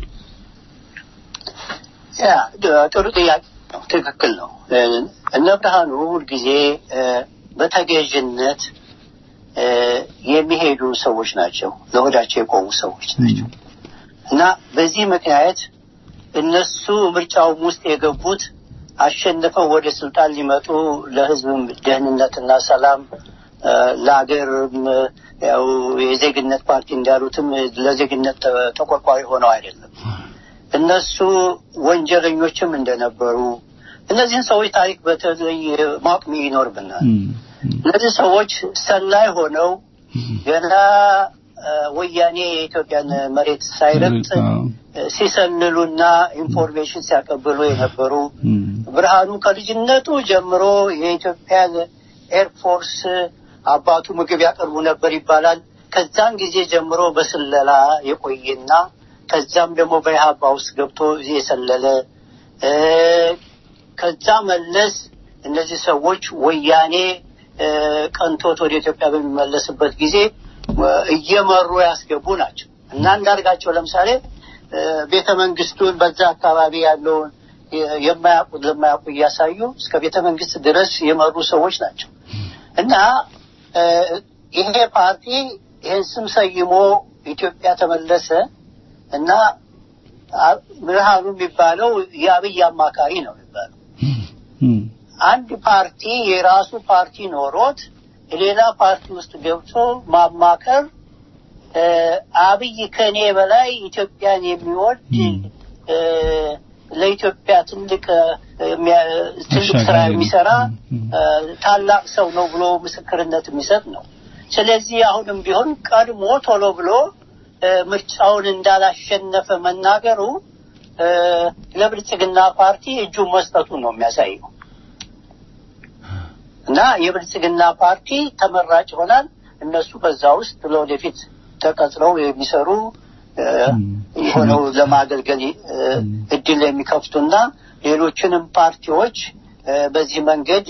ያ ድ- ጥሩ ጥያቄ ነው። ትክክል ነው። እ፣ እነ ብርሃኑ ሁልጊዜ እ፣ በተገዥነት እ፣ የሚሄዱ ሰዎች ናቸው። ለሆዳቸው የቆሙ ሰዎች ናቸው እና በዚህ ምክንያት እነሱ ምርጫውም ውስጥ የገቡት አሸንፈው ወደ ስልጣን ሊመጡ ለሕዝብም ደህንነትና ሰላም እ፣ ለሀገርም እ፣ ያው የዜግነት ፓርቲ እንዳሉትም ለዜግነት ተ- ተቆርቋሪ ሆነው አይደለም። እነሱ ወንጀለኞችም እንደነበሩ እነዚህን ሰዎች ታሪክ በተለይ ማወቅ ይኖርብናል። እነዚህ ሰዎች ሰላይ ሆነው ገና እ፣ ወያኔ የኢትዮጵያን መሬት ሳይረግጥ እ፣ ሲሰልሉና ኢንፎርሜሽን ሲያቀብሉ የነበሩ ብርሃኑ ከልጅነቱ ጀምሮ የኢትዮጵያን ኤርፎርስ አባቱ ምግብ ያቀርቡ ነበር ይባላል። ከዛን ጊዜ ጀምሮ በስለላ የቆየና ከዛም ደግሞ በኢህአፓ ውስጥ ገብቶ የሰለለ እ፣ ከዛ መለስ እነዚህ ሰዎች ወያኔ እ፣ ቀንቶት ወደ ኢትዮጵያ በሚመለስበት ጊዜ እ፣ እየመሩ ያስገቡ ናቸው እና እንዳርጋቸው ለምሳሌ እ፣ ቤተ መንግስቱን በዛ አካባቢ ያለውን የ- የማያውቁት ለማያውቁ እያሳዩ እስከ ቤተ መንግስት ድረስ የመሩ ሰዎች ናቸው እና እ፣ ይሄ ፓርቲ ይህን ስም ሰይሞ ኢትዮጵያ ተመለሰ እና አ- ብርሃኑ የሚባለው የአብይ አማካሪ ነው የሚባለው። አንድ ፓርቲ የራሱ ፓርቲ ኖሮት ሌላ ፓርቲ ውስጥ ገብቶ ማማከር እ፣ አብይ ከኔ በላይ ኢትዮጵያን የሚወድ እ፣ ለኢትዮጵያ ትልቅ እ፣ የሚያ- ትልቅ ስራ አሻጋሪ ነው። የሚሰራ እ፣ ታላቅ ሰው ነው ብሎ ምስክርነት የሚሰጥ ነው። ስለዚህ አሁንም ቢሆን ቀድሞ ቶሎ ብሎ እ፣ ምርጫውን እንዳላሸነፈ መናገሩ እ፣ ለብልጽግና ፓርቲ እጁን መስጠቱን ነው የሚያሳየው እና የብልጽግና ፓርቲ ተመራጭ ይሆናል። እነሱ በዛ ውስጥ ለወደፊት ተቀጥረው የሚሰሩ እ፣ ሆነው ለማገልገል እ፣ እድል የሚከፍቱና ሌሎችንም ፓርቲዎች እ፣ በዚህ መንገድ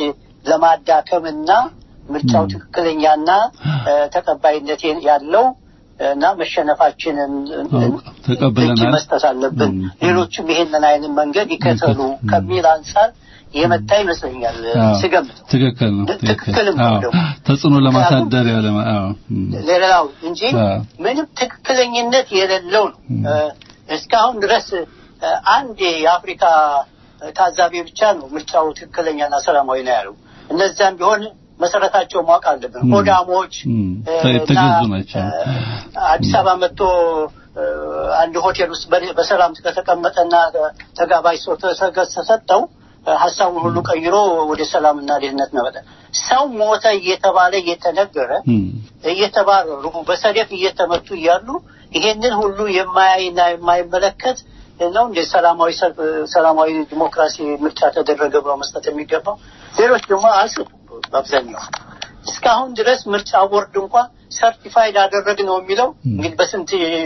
ለማዳከምና ምርጫው ትክክለኛና እ፣ ተቀባይነት ያለው እና መሸነፋችንን ተቀብለናል። እጅ መስጠት አለብን። ሌሎችም ይሄንን አይነት መንገድ ይከተሉ ከሚል አንጻር የመጣ ይመስለኛል አዎ፣ ስገምተው። ትክክል ነው። ትክክል ትክክልም ነው አዎ፣ ደግሞ። ተጽዕኖ ለማሳደር ያለ አዎ እም፣ ሌላው እንጂ አዎ። ምንም ትክክለኝነት የሌለው ነው። እ፣ እስካሁን ድረስ እ፣ አንድ የአፍሪካ ታዛቢ ብቻ ነው ምርጫው ትክክለኛና ሰላማዊ ነው ያለው። እነዚያም ቢሆን መሰረታቸው ማወቅ አለብን። እም፣ ሆዳሞች እም፣ እ፣ የተገዙ እና፣ ናቸው። እ፣ አዲስ አበባ መጥቶ እ፣ አንድ ሆቴል ውስጥ በ- በሰላም ከተቀመጠና ተጋባዥ ሰው ተሰገ- ተሰጠው እ፣ ሀሳቡን ሁሉ ቀይሮ ወደ ሰላምና ደህንነት መመጣ ሰው ሞተ እየተባለ እየተነገረ እም፣ እየተባረሩ በሰደፍ እየተመቱ እያሉ ይሄንን ሁሉ የማያይና የማይመለከት ነው እንደ ሰላማዊ ሰልፍ ሰላማዊ ዲሞክራሲ ምርጫ ተደረገ ብሎ መስጠት የሚገባው። ሌሎች ደግሞ አልሰጡም። በአብዛኛው እስካሁን ድረስ ምርጫ ቦርድ እንኳን ሰርቲፋይድ አደረግ ነው የሚለው እንግዲህ በስንት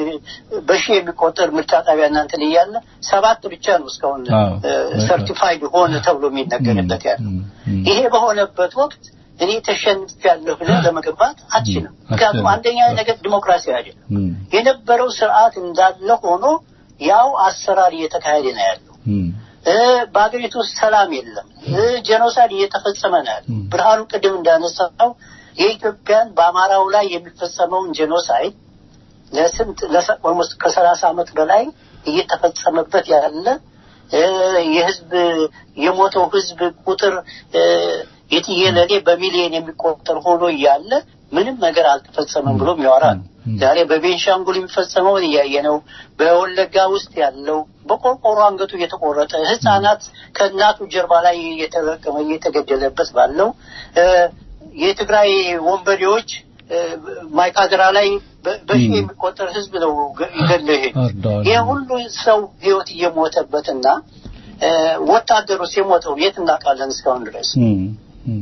በሺህ የሚቆጠር ምርጫ ጣቢያ እናንትን እያለ ሰባት ብቻ ነው እስካሁን አዎ፣ ሰርቲፋይድ ሆነ ተብሎ የሚነገርለት ያለው። ይሄ በሆነበት ወቅት እኔ ተሸንፊያለሁ ብለህ ለመገንባት አትችልም። ምክንያቱም አንደኛ ነገር ዲሞክራሲ አይደለም። እም፣ የነበረው ስርዓት እንዳለ ሆኖ ያው አሰራር እየተካሄደ ነው ያለው። እም፣ እ፣ በሀገሪቱ ውስጥ ሰላም የለም። እ፣ ጄኖሳይድ እየተፈጸመ ነው ያለው። ብርሃኑ ቅድም እንዳነሳው የኢትዮጵያን በአማራው ላይ የሚፈጸመውን ጄኖሳይድ ለስንት ለሰ- ኦልሞስት ከሰላሳ ዓመት በላይ እየተፈጸመበት ያለ እ፣ የህዝብ የሞተው ህዝብ ቁጥር እ፣ የትየለሌ በሚሊዮን የሚቆጠር ሆኖ እያለ ምንም ነገር አልተፈጸመም ብሎ የሚያወራ ነው። ዛሬ በቤንሻንጉል የሚፈጸመውን እያየ ነው። በወለጋ ውስጥ ያለው በቆርቆሮ አንገቱ እየተቆረጠ ህፃናት ከእናቱ ጀርባ ላይ እየተለቀመ እየተገደለበት ባለው እ፣ የትግራይ ወንበዴዎች እ፣ ማይካድራ ላይ በ- በሺህ የሚቆጠር ህዝብ ነው ገ- ገድለው የሄዱ። አርደዋል። ይህ ሁሉ ሰው ህይወት እየሞተበትና እ፣ ወታደሩስ የሞተው የት እናውቃለን? እስካሁን ድረስ እም፣ እም፣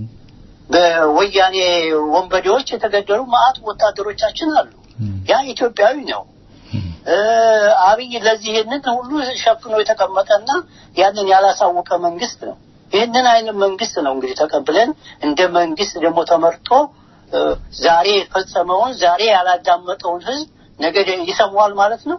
በወያኔ ወንበዴዎች የተገደሉ ማአት ወታደሮቻችን አሉ። ያ ኢትዮጵያዊ ነው። እ፣ አብይ ለዚህ ይህንን ሁሉ ሸፍኖ የተቀመጠና ያንን ያላሳወቀ መንግስት ነው። ይህንን አይነት መንግስት ነው እንግዲህ ተቀብለን እንደ መንግስት ደግሞ ተመርጦ እ፣ ዛሬ የፈጸመውን ዛሬ ያላዳመጠውን ህዝብ ነገ ይሰማዋል ማለት ነው።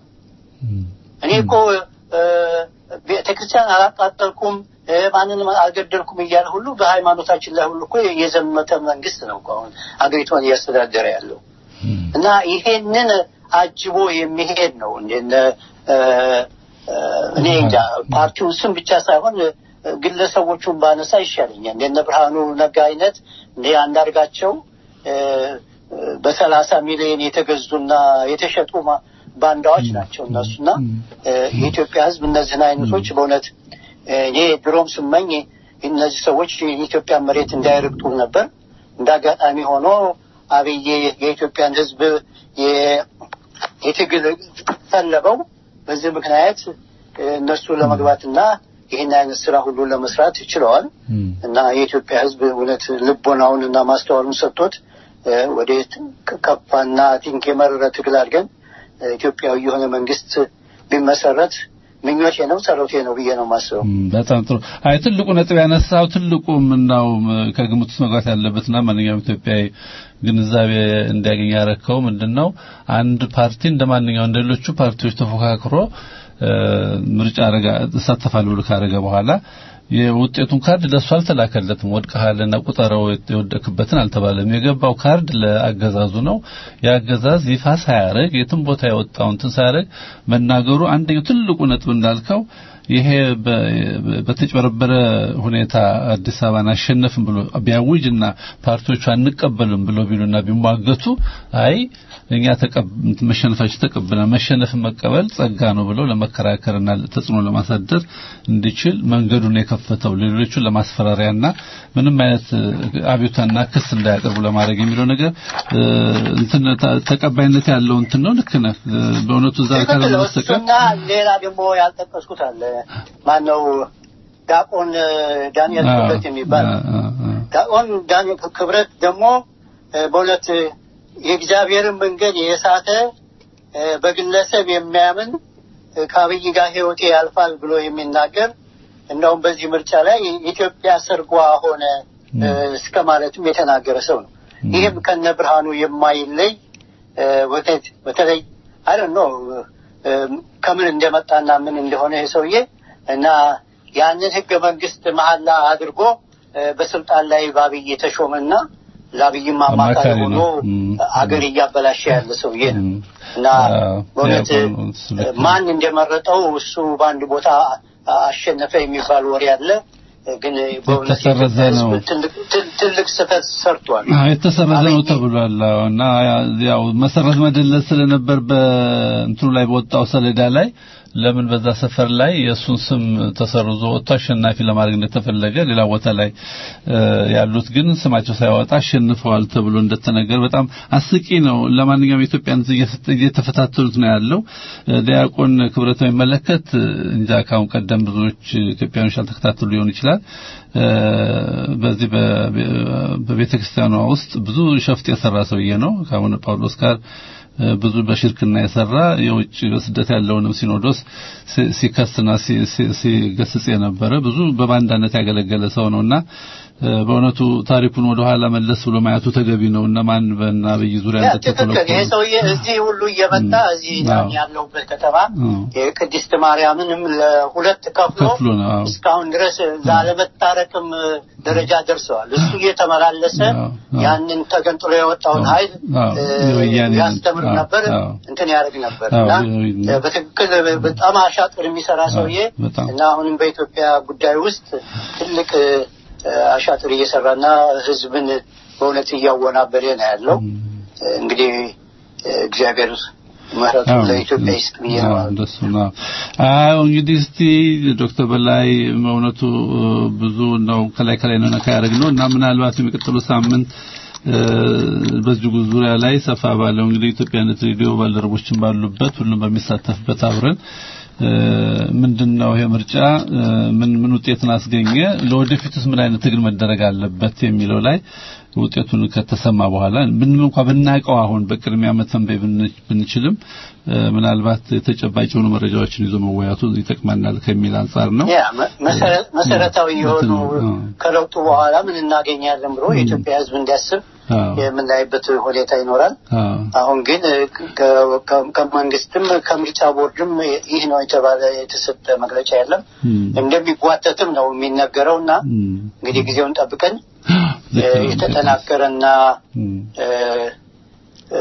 እኔ እኮ እ፣ ቤተክርስቲያን አላቃጠልኩም እ፣ ማንንም አልገደልኩም እያለ ሁሉ በሃይማኖታችን ላይ ሁሉ እኮ የዘመተ መንግስት ነው እኮ አሁን አገሪቷን እያስተዳደረ ያለው እና ይሄንን አጅቦ የሚሄድ ነው እንደነ እ፣ እ፣ እኔ እንጃ ፓርቲውን ስም ብቻ ሳይሆን እ፣ ግለሰቦቹን ባነሳ ይሻለኛል። እንደነ ብርሃኑ ነጋ አይነት እንደ አንዳርጋቸው እ፣ እ፣ በሰላሳ ሚሊዮን የተገዙና የተሸጡ ማ- ባንዳዎች ናቸው እነሱና እ፣ የኢትዮጵያ ሕዝብ እነዚህን አይነቶች በእውነት እ፣ እኔ ድሮም ስመኝ እነዚህ ሰዎች የኢትዮጵያ መሬት እንዳይረግጡ ነበር። እንደ አጋጣሚ ሆኖ አብይ የኢትዮጵያን ሕዝብ የ- የትግል ፈለገው። በዚህ ምክንያት እ፣ እነሱ ለመግባትና ይህን አይነት ስራ ሁሉ ለመስራት ችለዋል እና የኢትዮጵያ ሕዝብ እውነት ልቦናውን እና ማስተዋሉን ሰጥቶት እ፣ ወደ ከፋና ቲንክ የመረረ ትግል አድርገን እ፣ ኢትዮጵያዊ የሆነ መንግስት ቢመሰረት ምኞቴ ነው፣ ጸሎቴ ነው ብዬ ነው የማስበው። እም፣ በጣም ጥሩ። አይ ትልቁ ነጥብ ያነሳው ትልቁ ምናው ከግምት ውስጥ መግባት ያለበትና ማንኛውም ኢትዮጵያዊ ግንዛቤ እንዲያገኝ ያረከው ምንድነው አንድ ፓርቲ እንደ ማንኛውም እንደ ሌሎቹ ፓርቲዎች ተፎካክሮ እ፣ ምርጫ አረጋ እሳተፋለሁ ብሎ ካረገ በኋላ የውጤቱን ካርድ ለሱ አልተላከለትም። ወድቀሃልና ቁጠረው የወደክበትን አልተባለም። የገባው ካርድ ለአገዛዙ ነው። የአገዛዝ ይፋ ሳያረግ የትም ቦታ የወጣውን እንትን ሳያረግ መናገሩ አንደኛው ትልቁ ነጥብ እንዳልከው ይሄ በ- በተጭበረበረ ሁኔታ አዲስ አበባን አሸነፍን ብሎ ቢያውጅና ፓርቲዎቹ አንቀበልም ብሎ ቢሉና ቢሟገቱ አይ እኛ ተቀብ መሸነፋችን ተቀብለናል መሸነፍን መቀበል ጸጋ ነው ብለው ለመከራከርና ተጽዕኖ ለማሳደር እንዲችል መንገዱን የከፈተው ሌሎቹ ለማስፈራሪያና ምንም አይነት አቤቱታና ክስ እንዳያቀርቡ ለማድረግ የሚለው ነገር እ፣ እንትን ተ- ተቀባይነት ያለው እንትን ነው። ልክ ነህ። እ፣ በእውነቱ እዛ ካልሆነ በስተቀር እሱና ሌላ ደግሞ ያልጠቀስኩት አለ። ማነው ዳቆን እ፣ ዳንኤል አዎ፣ ክብረት የሚባል አ- አ- አ- ዳቆን ዳንኤል ክብረት ደግሞ እ፣ በእውነት እ፣ የእግዚአብሔርን መንገድ የሳተ እ፣ በግለሰብ የሚያምን እ፣ ከአብይ ጋር ሕይወቴ ያልፋል ብሎ የሚናገር እንደውም በዚህ ምርጫ ላይ ኢትዮጵያ ሰርጓ ሆነ እ፣ እስከ ማለትም የተናገረ ሰው ነው። ይህም ከነ ብርሃኑ የማይለይ እ፣ በተ- በተለይ አይ ዶንት ኖ ከምን እንደመጣና ምን እንደሆነ ይሄ ሰውዬ እና ያንን ህገ መንግስት መሀላ አድርጎ እ፣ በስልጣን ላይ በአብይ የተሾመና ለአብይም አማካሪ አማካሪ ሆኖ ነው። እም። አገር እያበላሸ ያለ ሰውዬ ነው እና አዎ፣ በእውነት ያው እሱ ልክ ነው። ማን እንደመረጠው እሱ በአንድ ቦታ አሸነፈ የሚባል ወሬ አለ። ግን በእውነት የተሰረዘ የኢትዮጵያ ነው። ሕዝብ ትልቅ ትል- ትልቅ ስህተት ሰርቷል። አዎ የተሰረዘ ነው ተብሏል። አዎ እና ያው መሰረዝ መደለዝ ስለነበር በእንትኑ ላይ በወጣው ሰሌዳ ላይ ለምን በዛ ሰፈር ላይ የእሱን ስም ተሰርዞ ወጥቶ አሸናፊ ለማድረግ እንደተፈለገ ሌላ ቦታ ላይ እ፣ ያሉት ግን ስማቸው ሳይወጣ አሸንፈዋል ተብሎ እንደተነገር በጣም አስቂ ነው። ለማንኛውም የኢትዮጵያን ሕዝብ እየፈተ- እየተፈታተኑት ነው ያለው። እ፣ ዲያቆን ክብረት በሚመለከት እ፣ እንጃ ካሁን ቀደም ብዙዎች ኢትዮጵያኖች ያልተከታተሉ ሊሆን ይችላል። እ፣ በዚህ በቤተ ክርስቲያኗ ውስጥ ብዙ ሸፍጥ የሰራ ሰውዬ ነው ከአቡነ ጳውሎስ ጋር እ፣ ብዙ በሽርክና የሰራ የውጭ በስደት ያለውንም ሲኖዶስ ሲ- ሲከስና ሲ- ሲ- ሲገስጽ የነበረ ብዙ በባንዳነት ያገለገለ ሰው ነውና እ፣ በእውነቱ ታሪኩን ወደ ኋላ መለስ ብሎ ማየቱ ተገቢ ነው። እነማን በእነ አብይ ዙሪያ ያ ትክክል። ይሄ እንደተኮለኮሉ ሰውዬ እዚህ ሁሉ እየመጣ እዚህ አዎ። ያለሁበት ከተማ አዎ። የቅድስት ማርያምንም ለሁለት ከፍሎ ከፍሎ ነው። አዎ። እስካሁን ድረስ ላለመታረቅም ደረጃ ደርሰዋል። እሱ እየተመላለሰ አዎ፣ አዎ። ያንን ተገንጥሎ የወጣውን ኃይል አዎ፣ እ፣ የወያኔ ያስተምር አዎ፣ ነበር፣ አዎ። እንትን ያደርግ ነበር አዎ፣ እና የወያኔ- እ፣ በትክክል በጣም አሻጥር የሚሰራ ሰውዬ በጣም። እና አሁንም በኢትዮጵያ ጉዳይ ውስጥ ትልቅ እ፣ አሻጥር እየሰራና ሕዝብን በእውነት እያወናበደ ነው ያለው። እ፣ እንግዲህ እ፣ እግዚአብሔር ምሕረቱን አዎ፣ ለኢትዮጵያ ይስጥ ብዬ ነው አዎ፣ እንደሱ ነው። አዎ እንግዲህ እስቲ ዶክተር በላይ እውነቱ እ፣ ብዙ ነው ከላይ ከላይ ነው ነካ ያደረግነው እና ምናልባት የሚቀጥሉ ሳምንት እ፣ በዚሁ ዙሪያ ላይ ሰፋ ባለው እንግዲህ ኢትዮጵያነት ሬዲዮ ባልደረቦችን ባሉበት ሁሉም በሚሳተፍበት አብረን እ፣ ምንድነው ይሄ ምርጫ እ፣ ምን ምን ውጤትን አስገኘ፣ ለወደፊትስ ምን አይነት ትግል መደረግ አለበት የሚለው ላይ ውጤቱን ከተሰማ በኋላ ምንም እንኳን ብናውቀው አሁን በቅድሚያ መተንበይ ብን- ብንችልም እ፣ ምናልባት ተጨባጭ የሆኑ መረጃዎችን ይዞ መወያቱ ይጠቅመናል ከሚል አንጻር ነው። ያ መ- መሰረ- መሰረታዊ የሆኑ አዎ። ከለውጡ በኋላ ምን እናገኛለን ብሎ የኢትዮጵያ ሕዝብ እንዲያስብ አዎ። የምናይበት ሁኔታ ይኖራል። አዎ። አሁን ግን ከ- ከ- ከመንግስትም ከምርጫ ቦርድም ይህ ነው የተባለ የተሰጠ መግለጫ የለም። እም፣ እንደሚጓተትም ነው የሚነገረው እና እም፣ እንግዲህ ጊዜውን ጠብቀን ልክ ነው። የተጠናከረና እም፣ እ፣ እ፣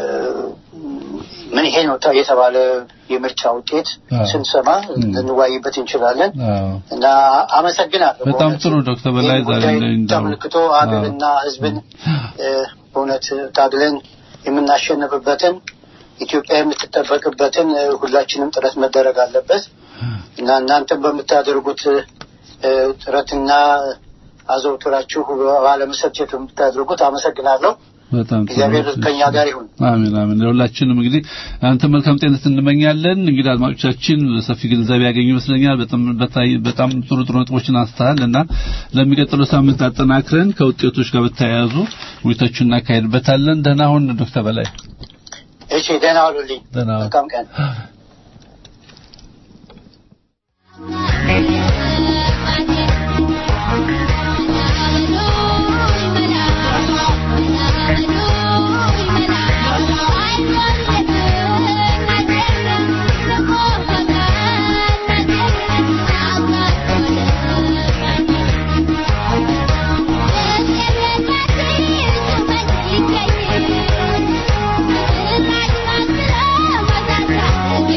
ምን ይሄ ነው ተ- የተባለ የምርጫ ውጤት አዎ። ስንሰማ ልንዋይበት እንችላለን አዎ። እና አመሰግናለሁ። በጣም በእውነት ጥሩ ዶክተር በላይ ይህን ዛሬ ጉዳይ ላይ እንዳው ተመልክቶ ሀገርና ሕዝብን እ፣ በእውነት ታግለን የምናሸንፍበትን ኢትዮጵያ የምትጠበቅበትን እ፣ ሁላችንም ጥረት መደረግ አለበት እና እናንተም በምታደርጉት እ፣ ጥረትና አዘውትራችሁ ባለመሰልቸት የምታደርጉት አመሰግናለሁ። በጣም ጥሩ። እግዚአብሔር ከኛ ጋር ይሁን። አሜን አሜን። ለሁላችንም እንግዲህ አንተ መልካም ጤንነት እንመኛለን። እንግዲህ አድማጮቻችን ሰፊ ግንዛቤ ያገኙ ይመስለኛል። በጣም በታይ- በጣም ጥሩ ጥሩ ነጥቦችን አንስተሃል እና ለሚቀጥለው ሳምንት አጠናክረን ከውጤቶች ጋር በተያያዙ ውይይቶችን እናካሄድበታለን። ደህና ሁን ዶክተር በላይ። እሺ፣ ደህና ዋሉልኝ። ደህና ዋል። መልካም ቀን። Thank you.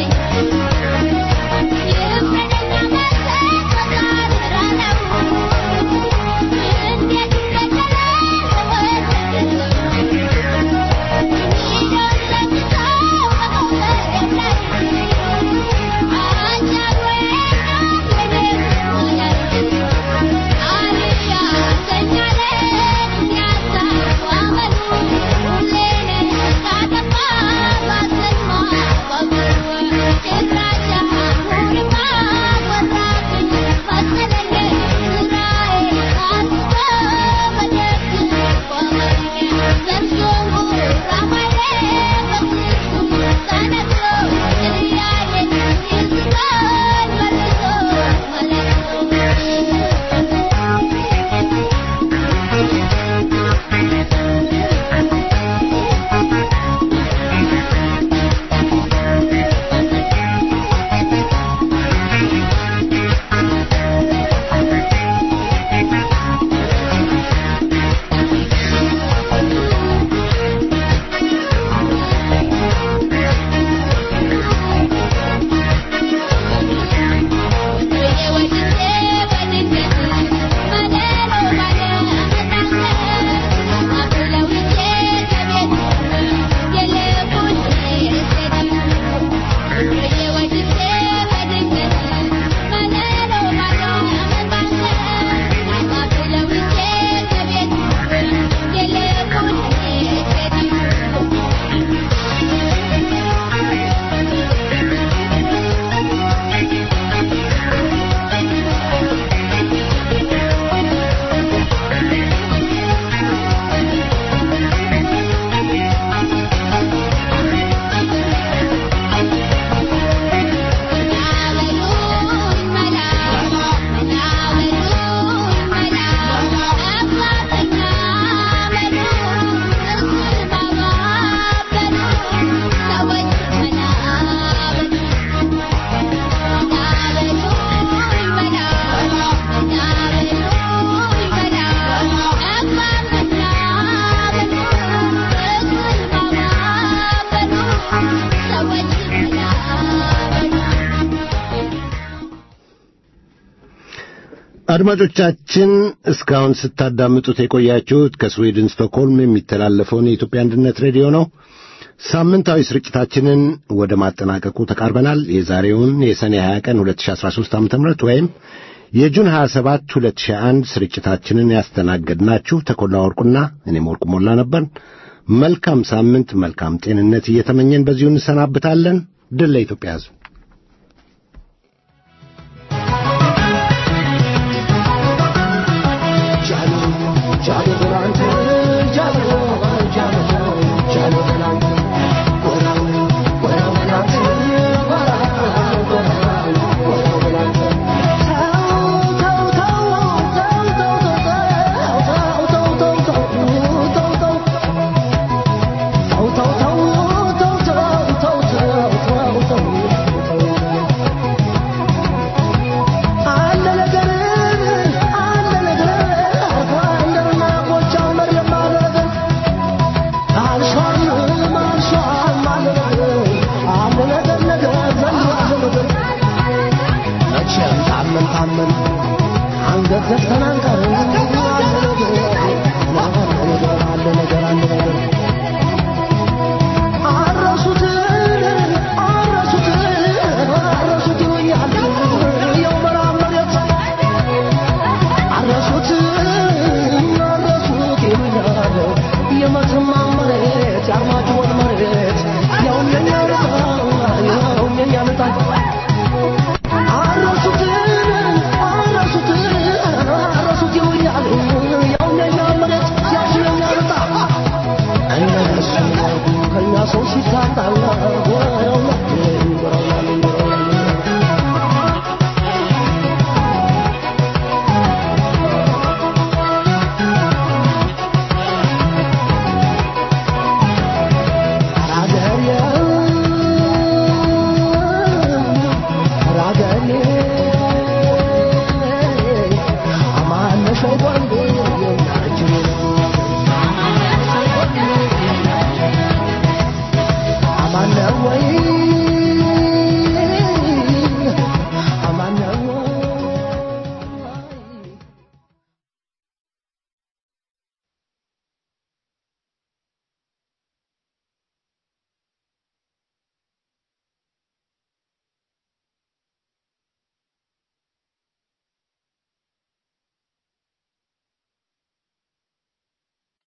አድማጮቻችን እስካሁን ስታዳምጡት የቆያችሁት ከስዊድን ስቶክሆልም የሚተላለፈውን የኢትዮጵያ አንድነት ሬዲዮ ነው። ሳምንታዊ ስርጭታችንን ወደ ማጠናቀቁ ተቃርበናል። የዛሬውን የሰኔ 20 ቀን 2013 ዓ.ም ወይም የጁን 27 2001 ስርጭታችንን ያስተናገድናችሁ ተኮላ ወርቁና እኔም ወርቁ ሞላ ነበር። መልካም ሳምንት፣ መልካም ጤንነት እየተመኘን በዚሁ እንሰናብታለን። ድል ለኢትዮጵያ ሕዝብ። አንገት ዘግተን አንቀር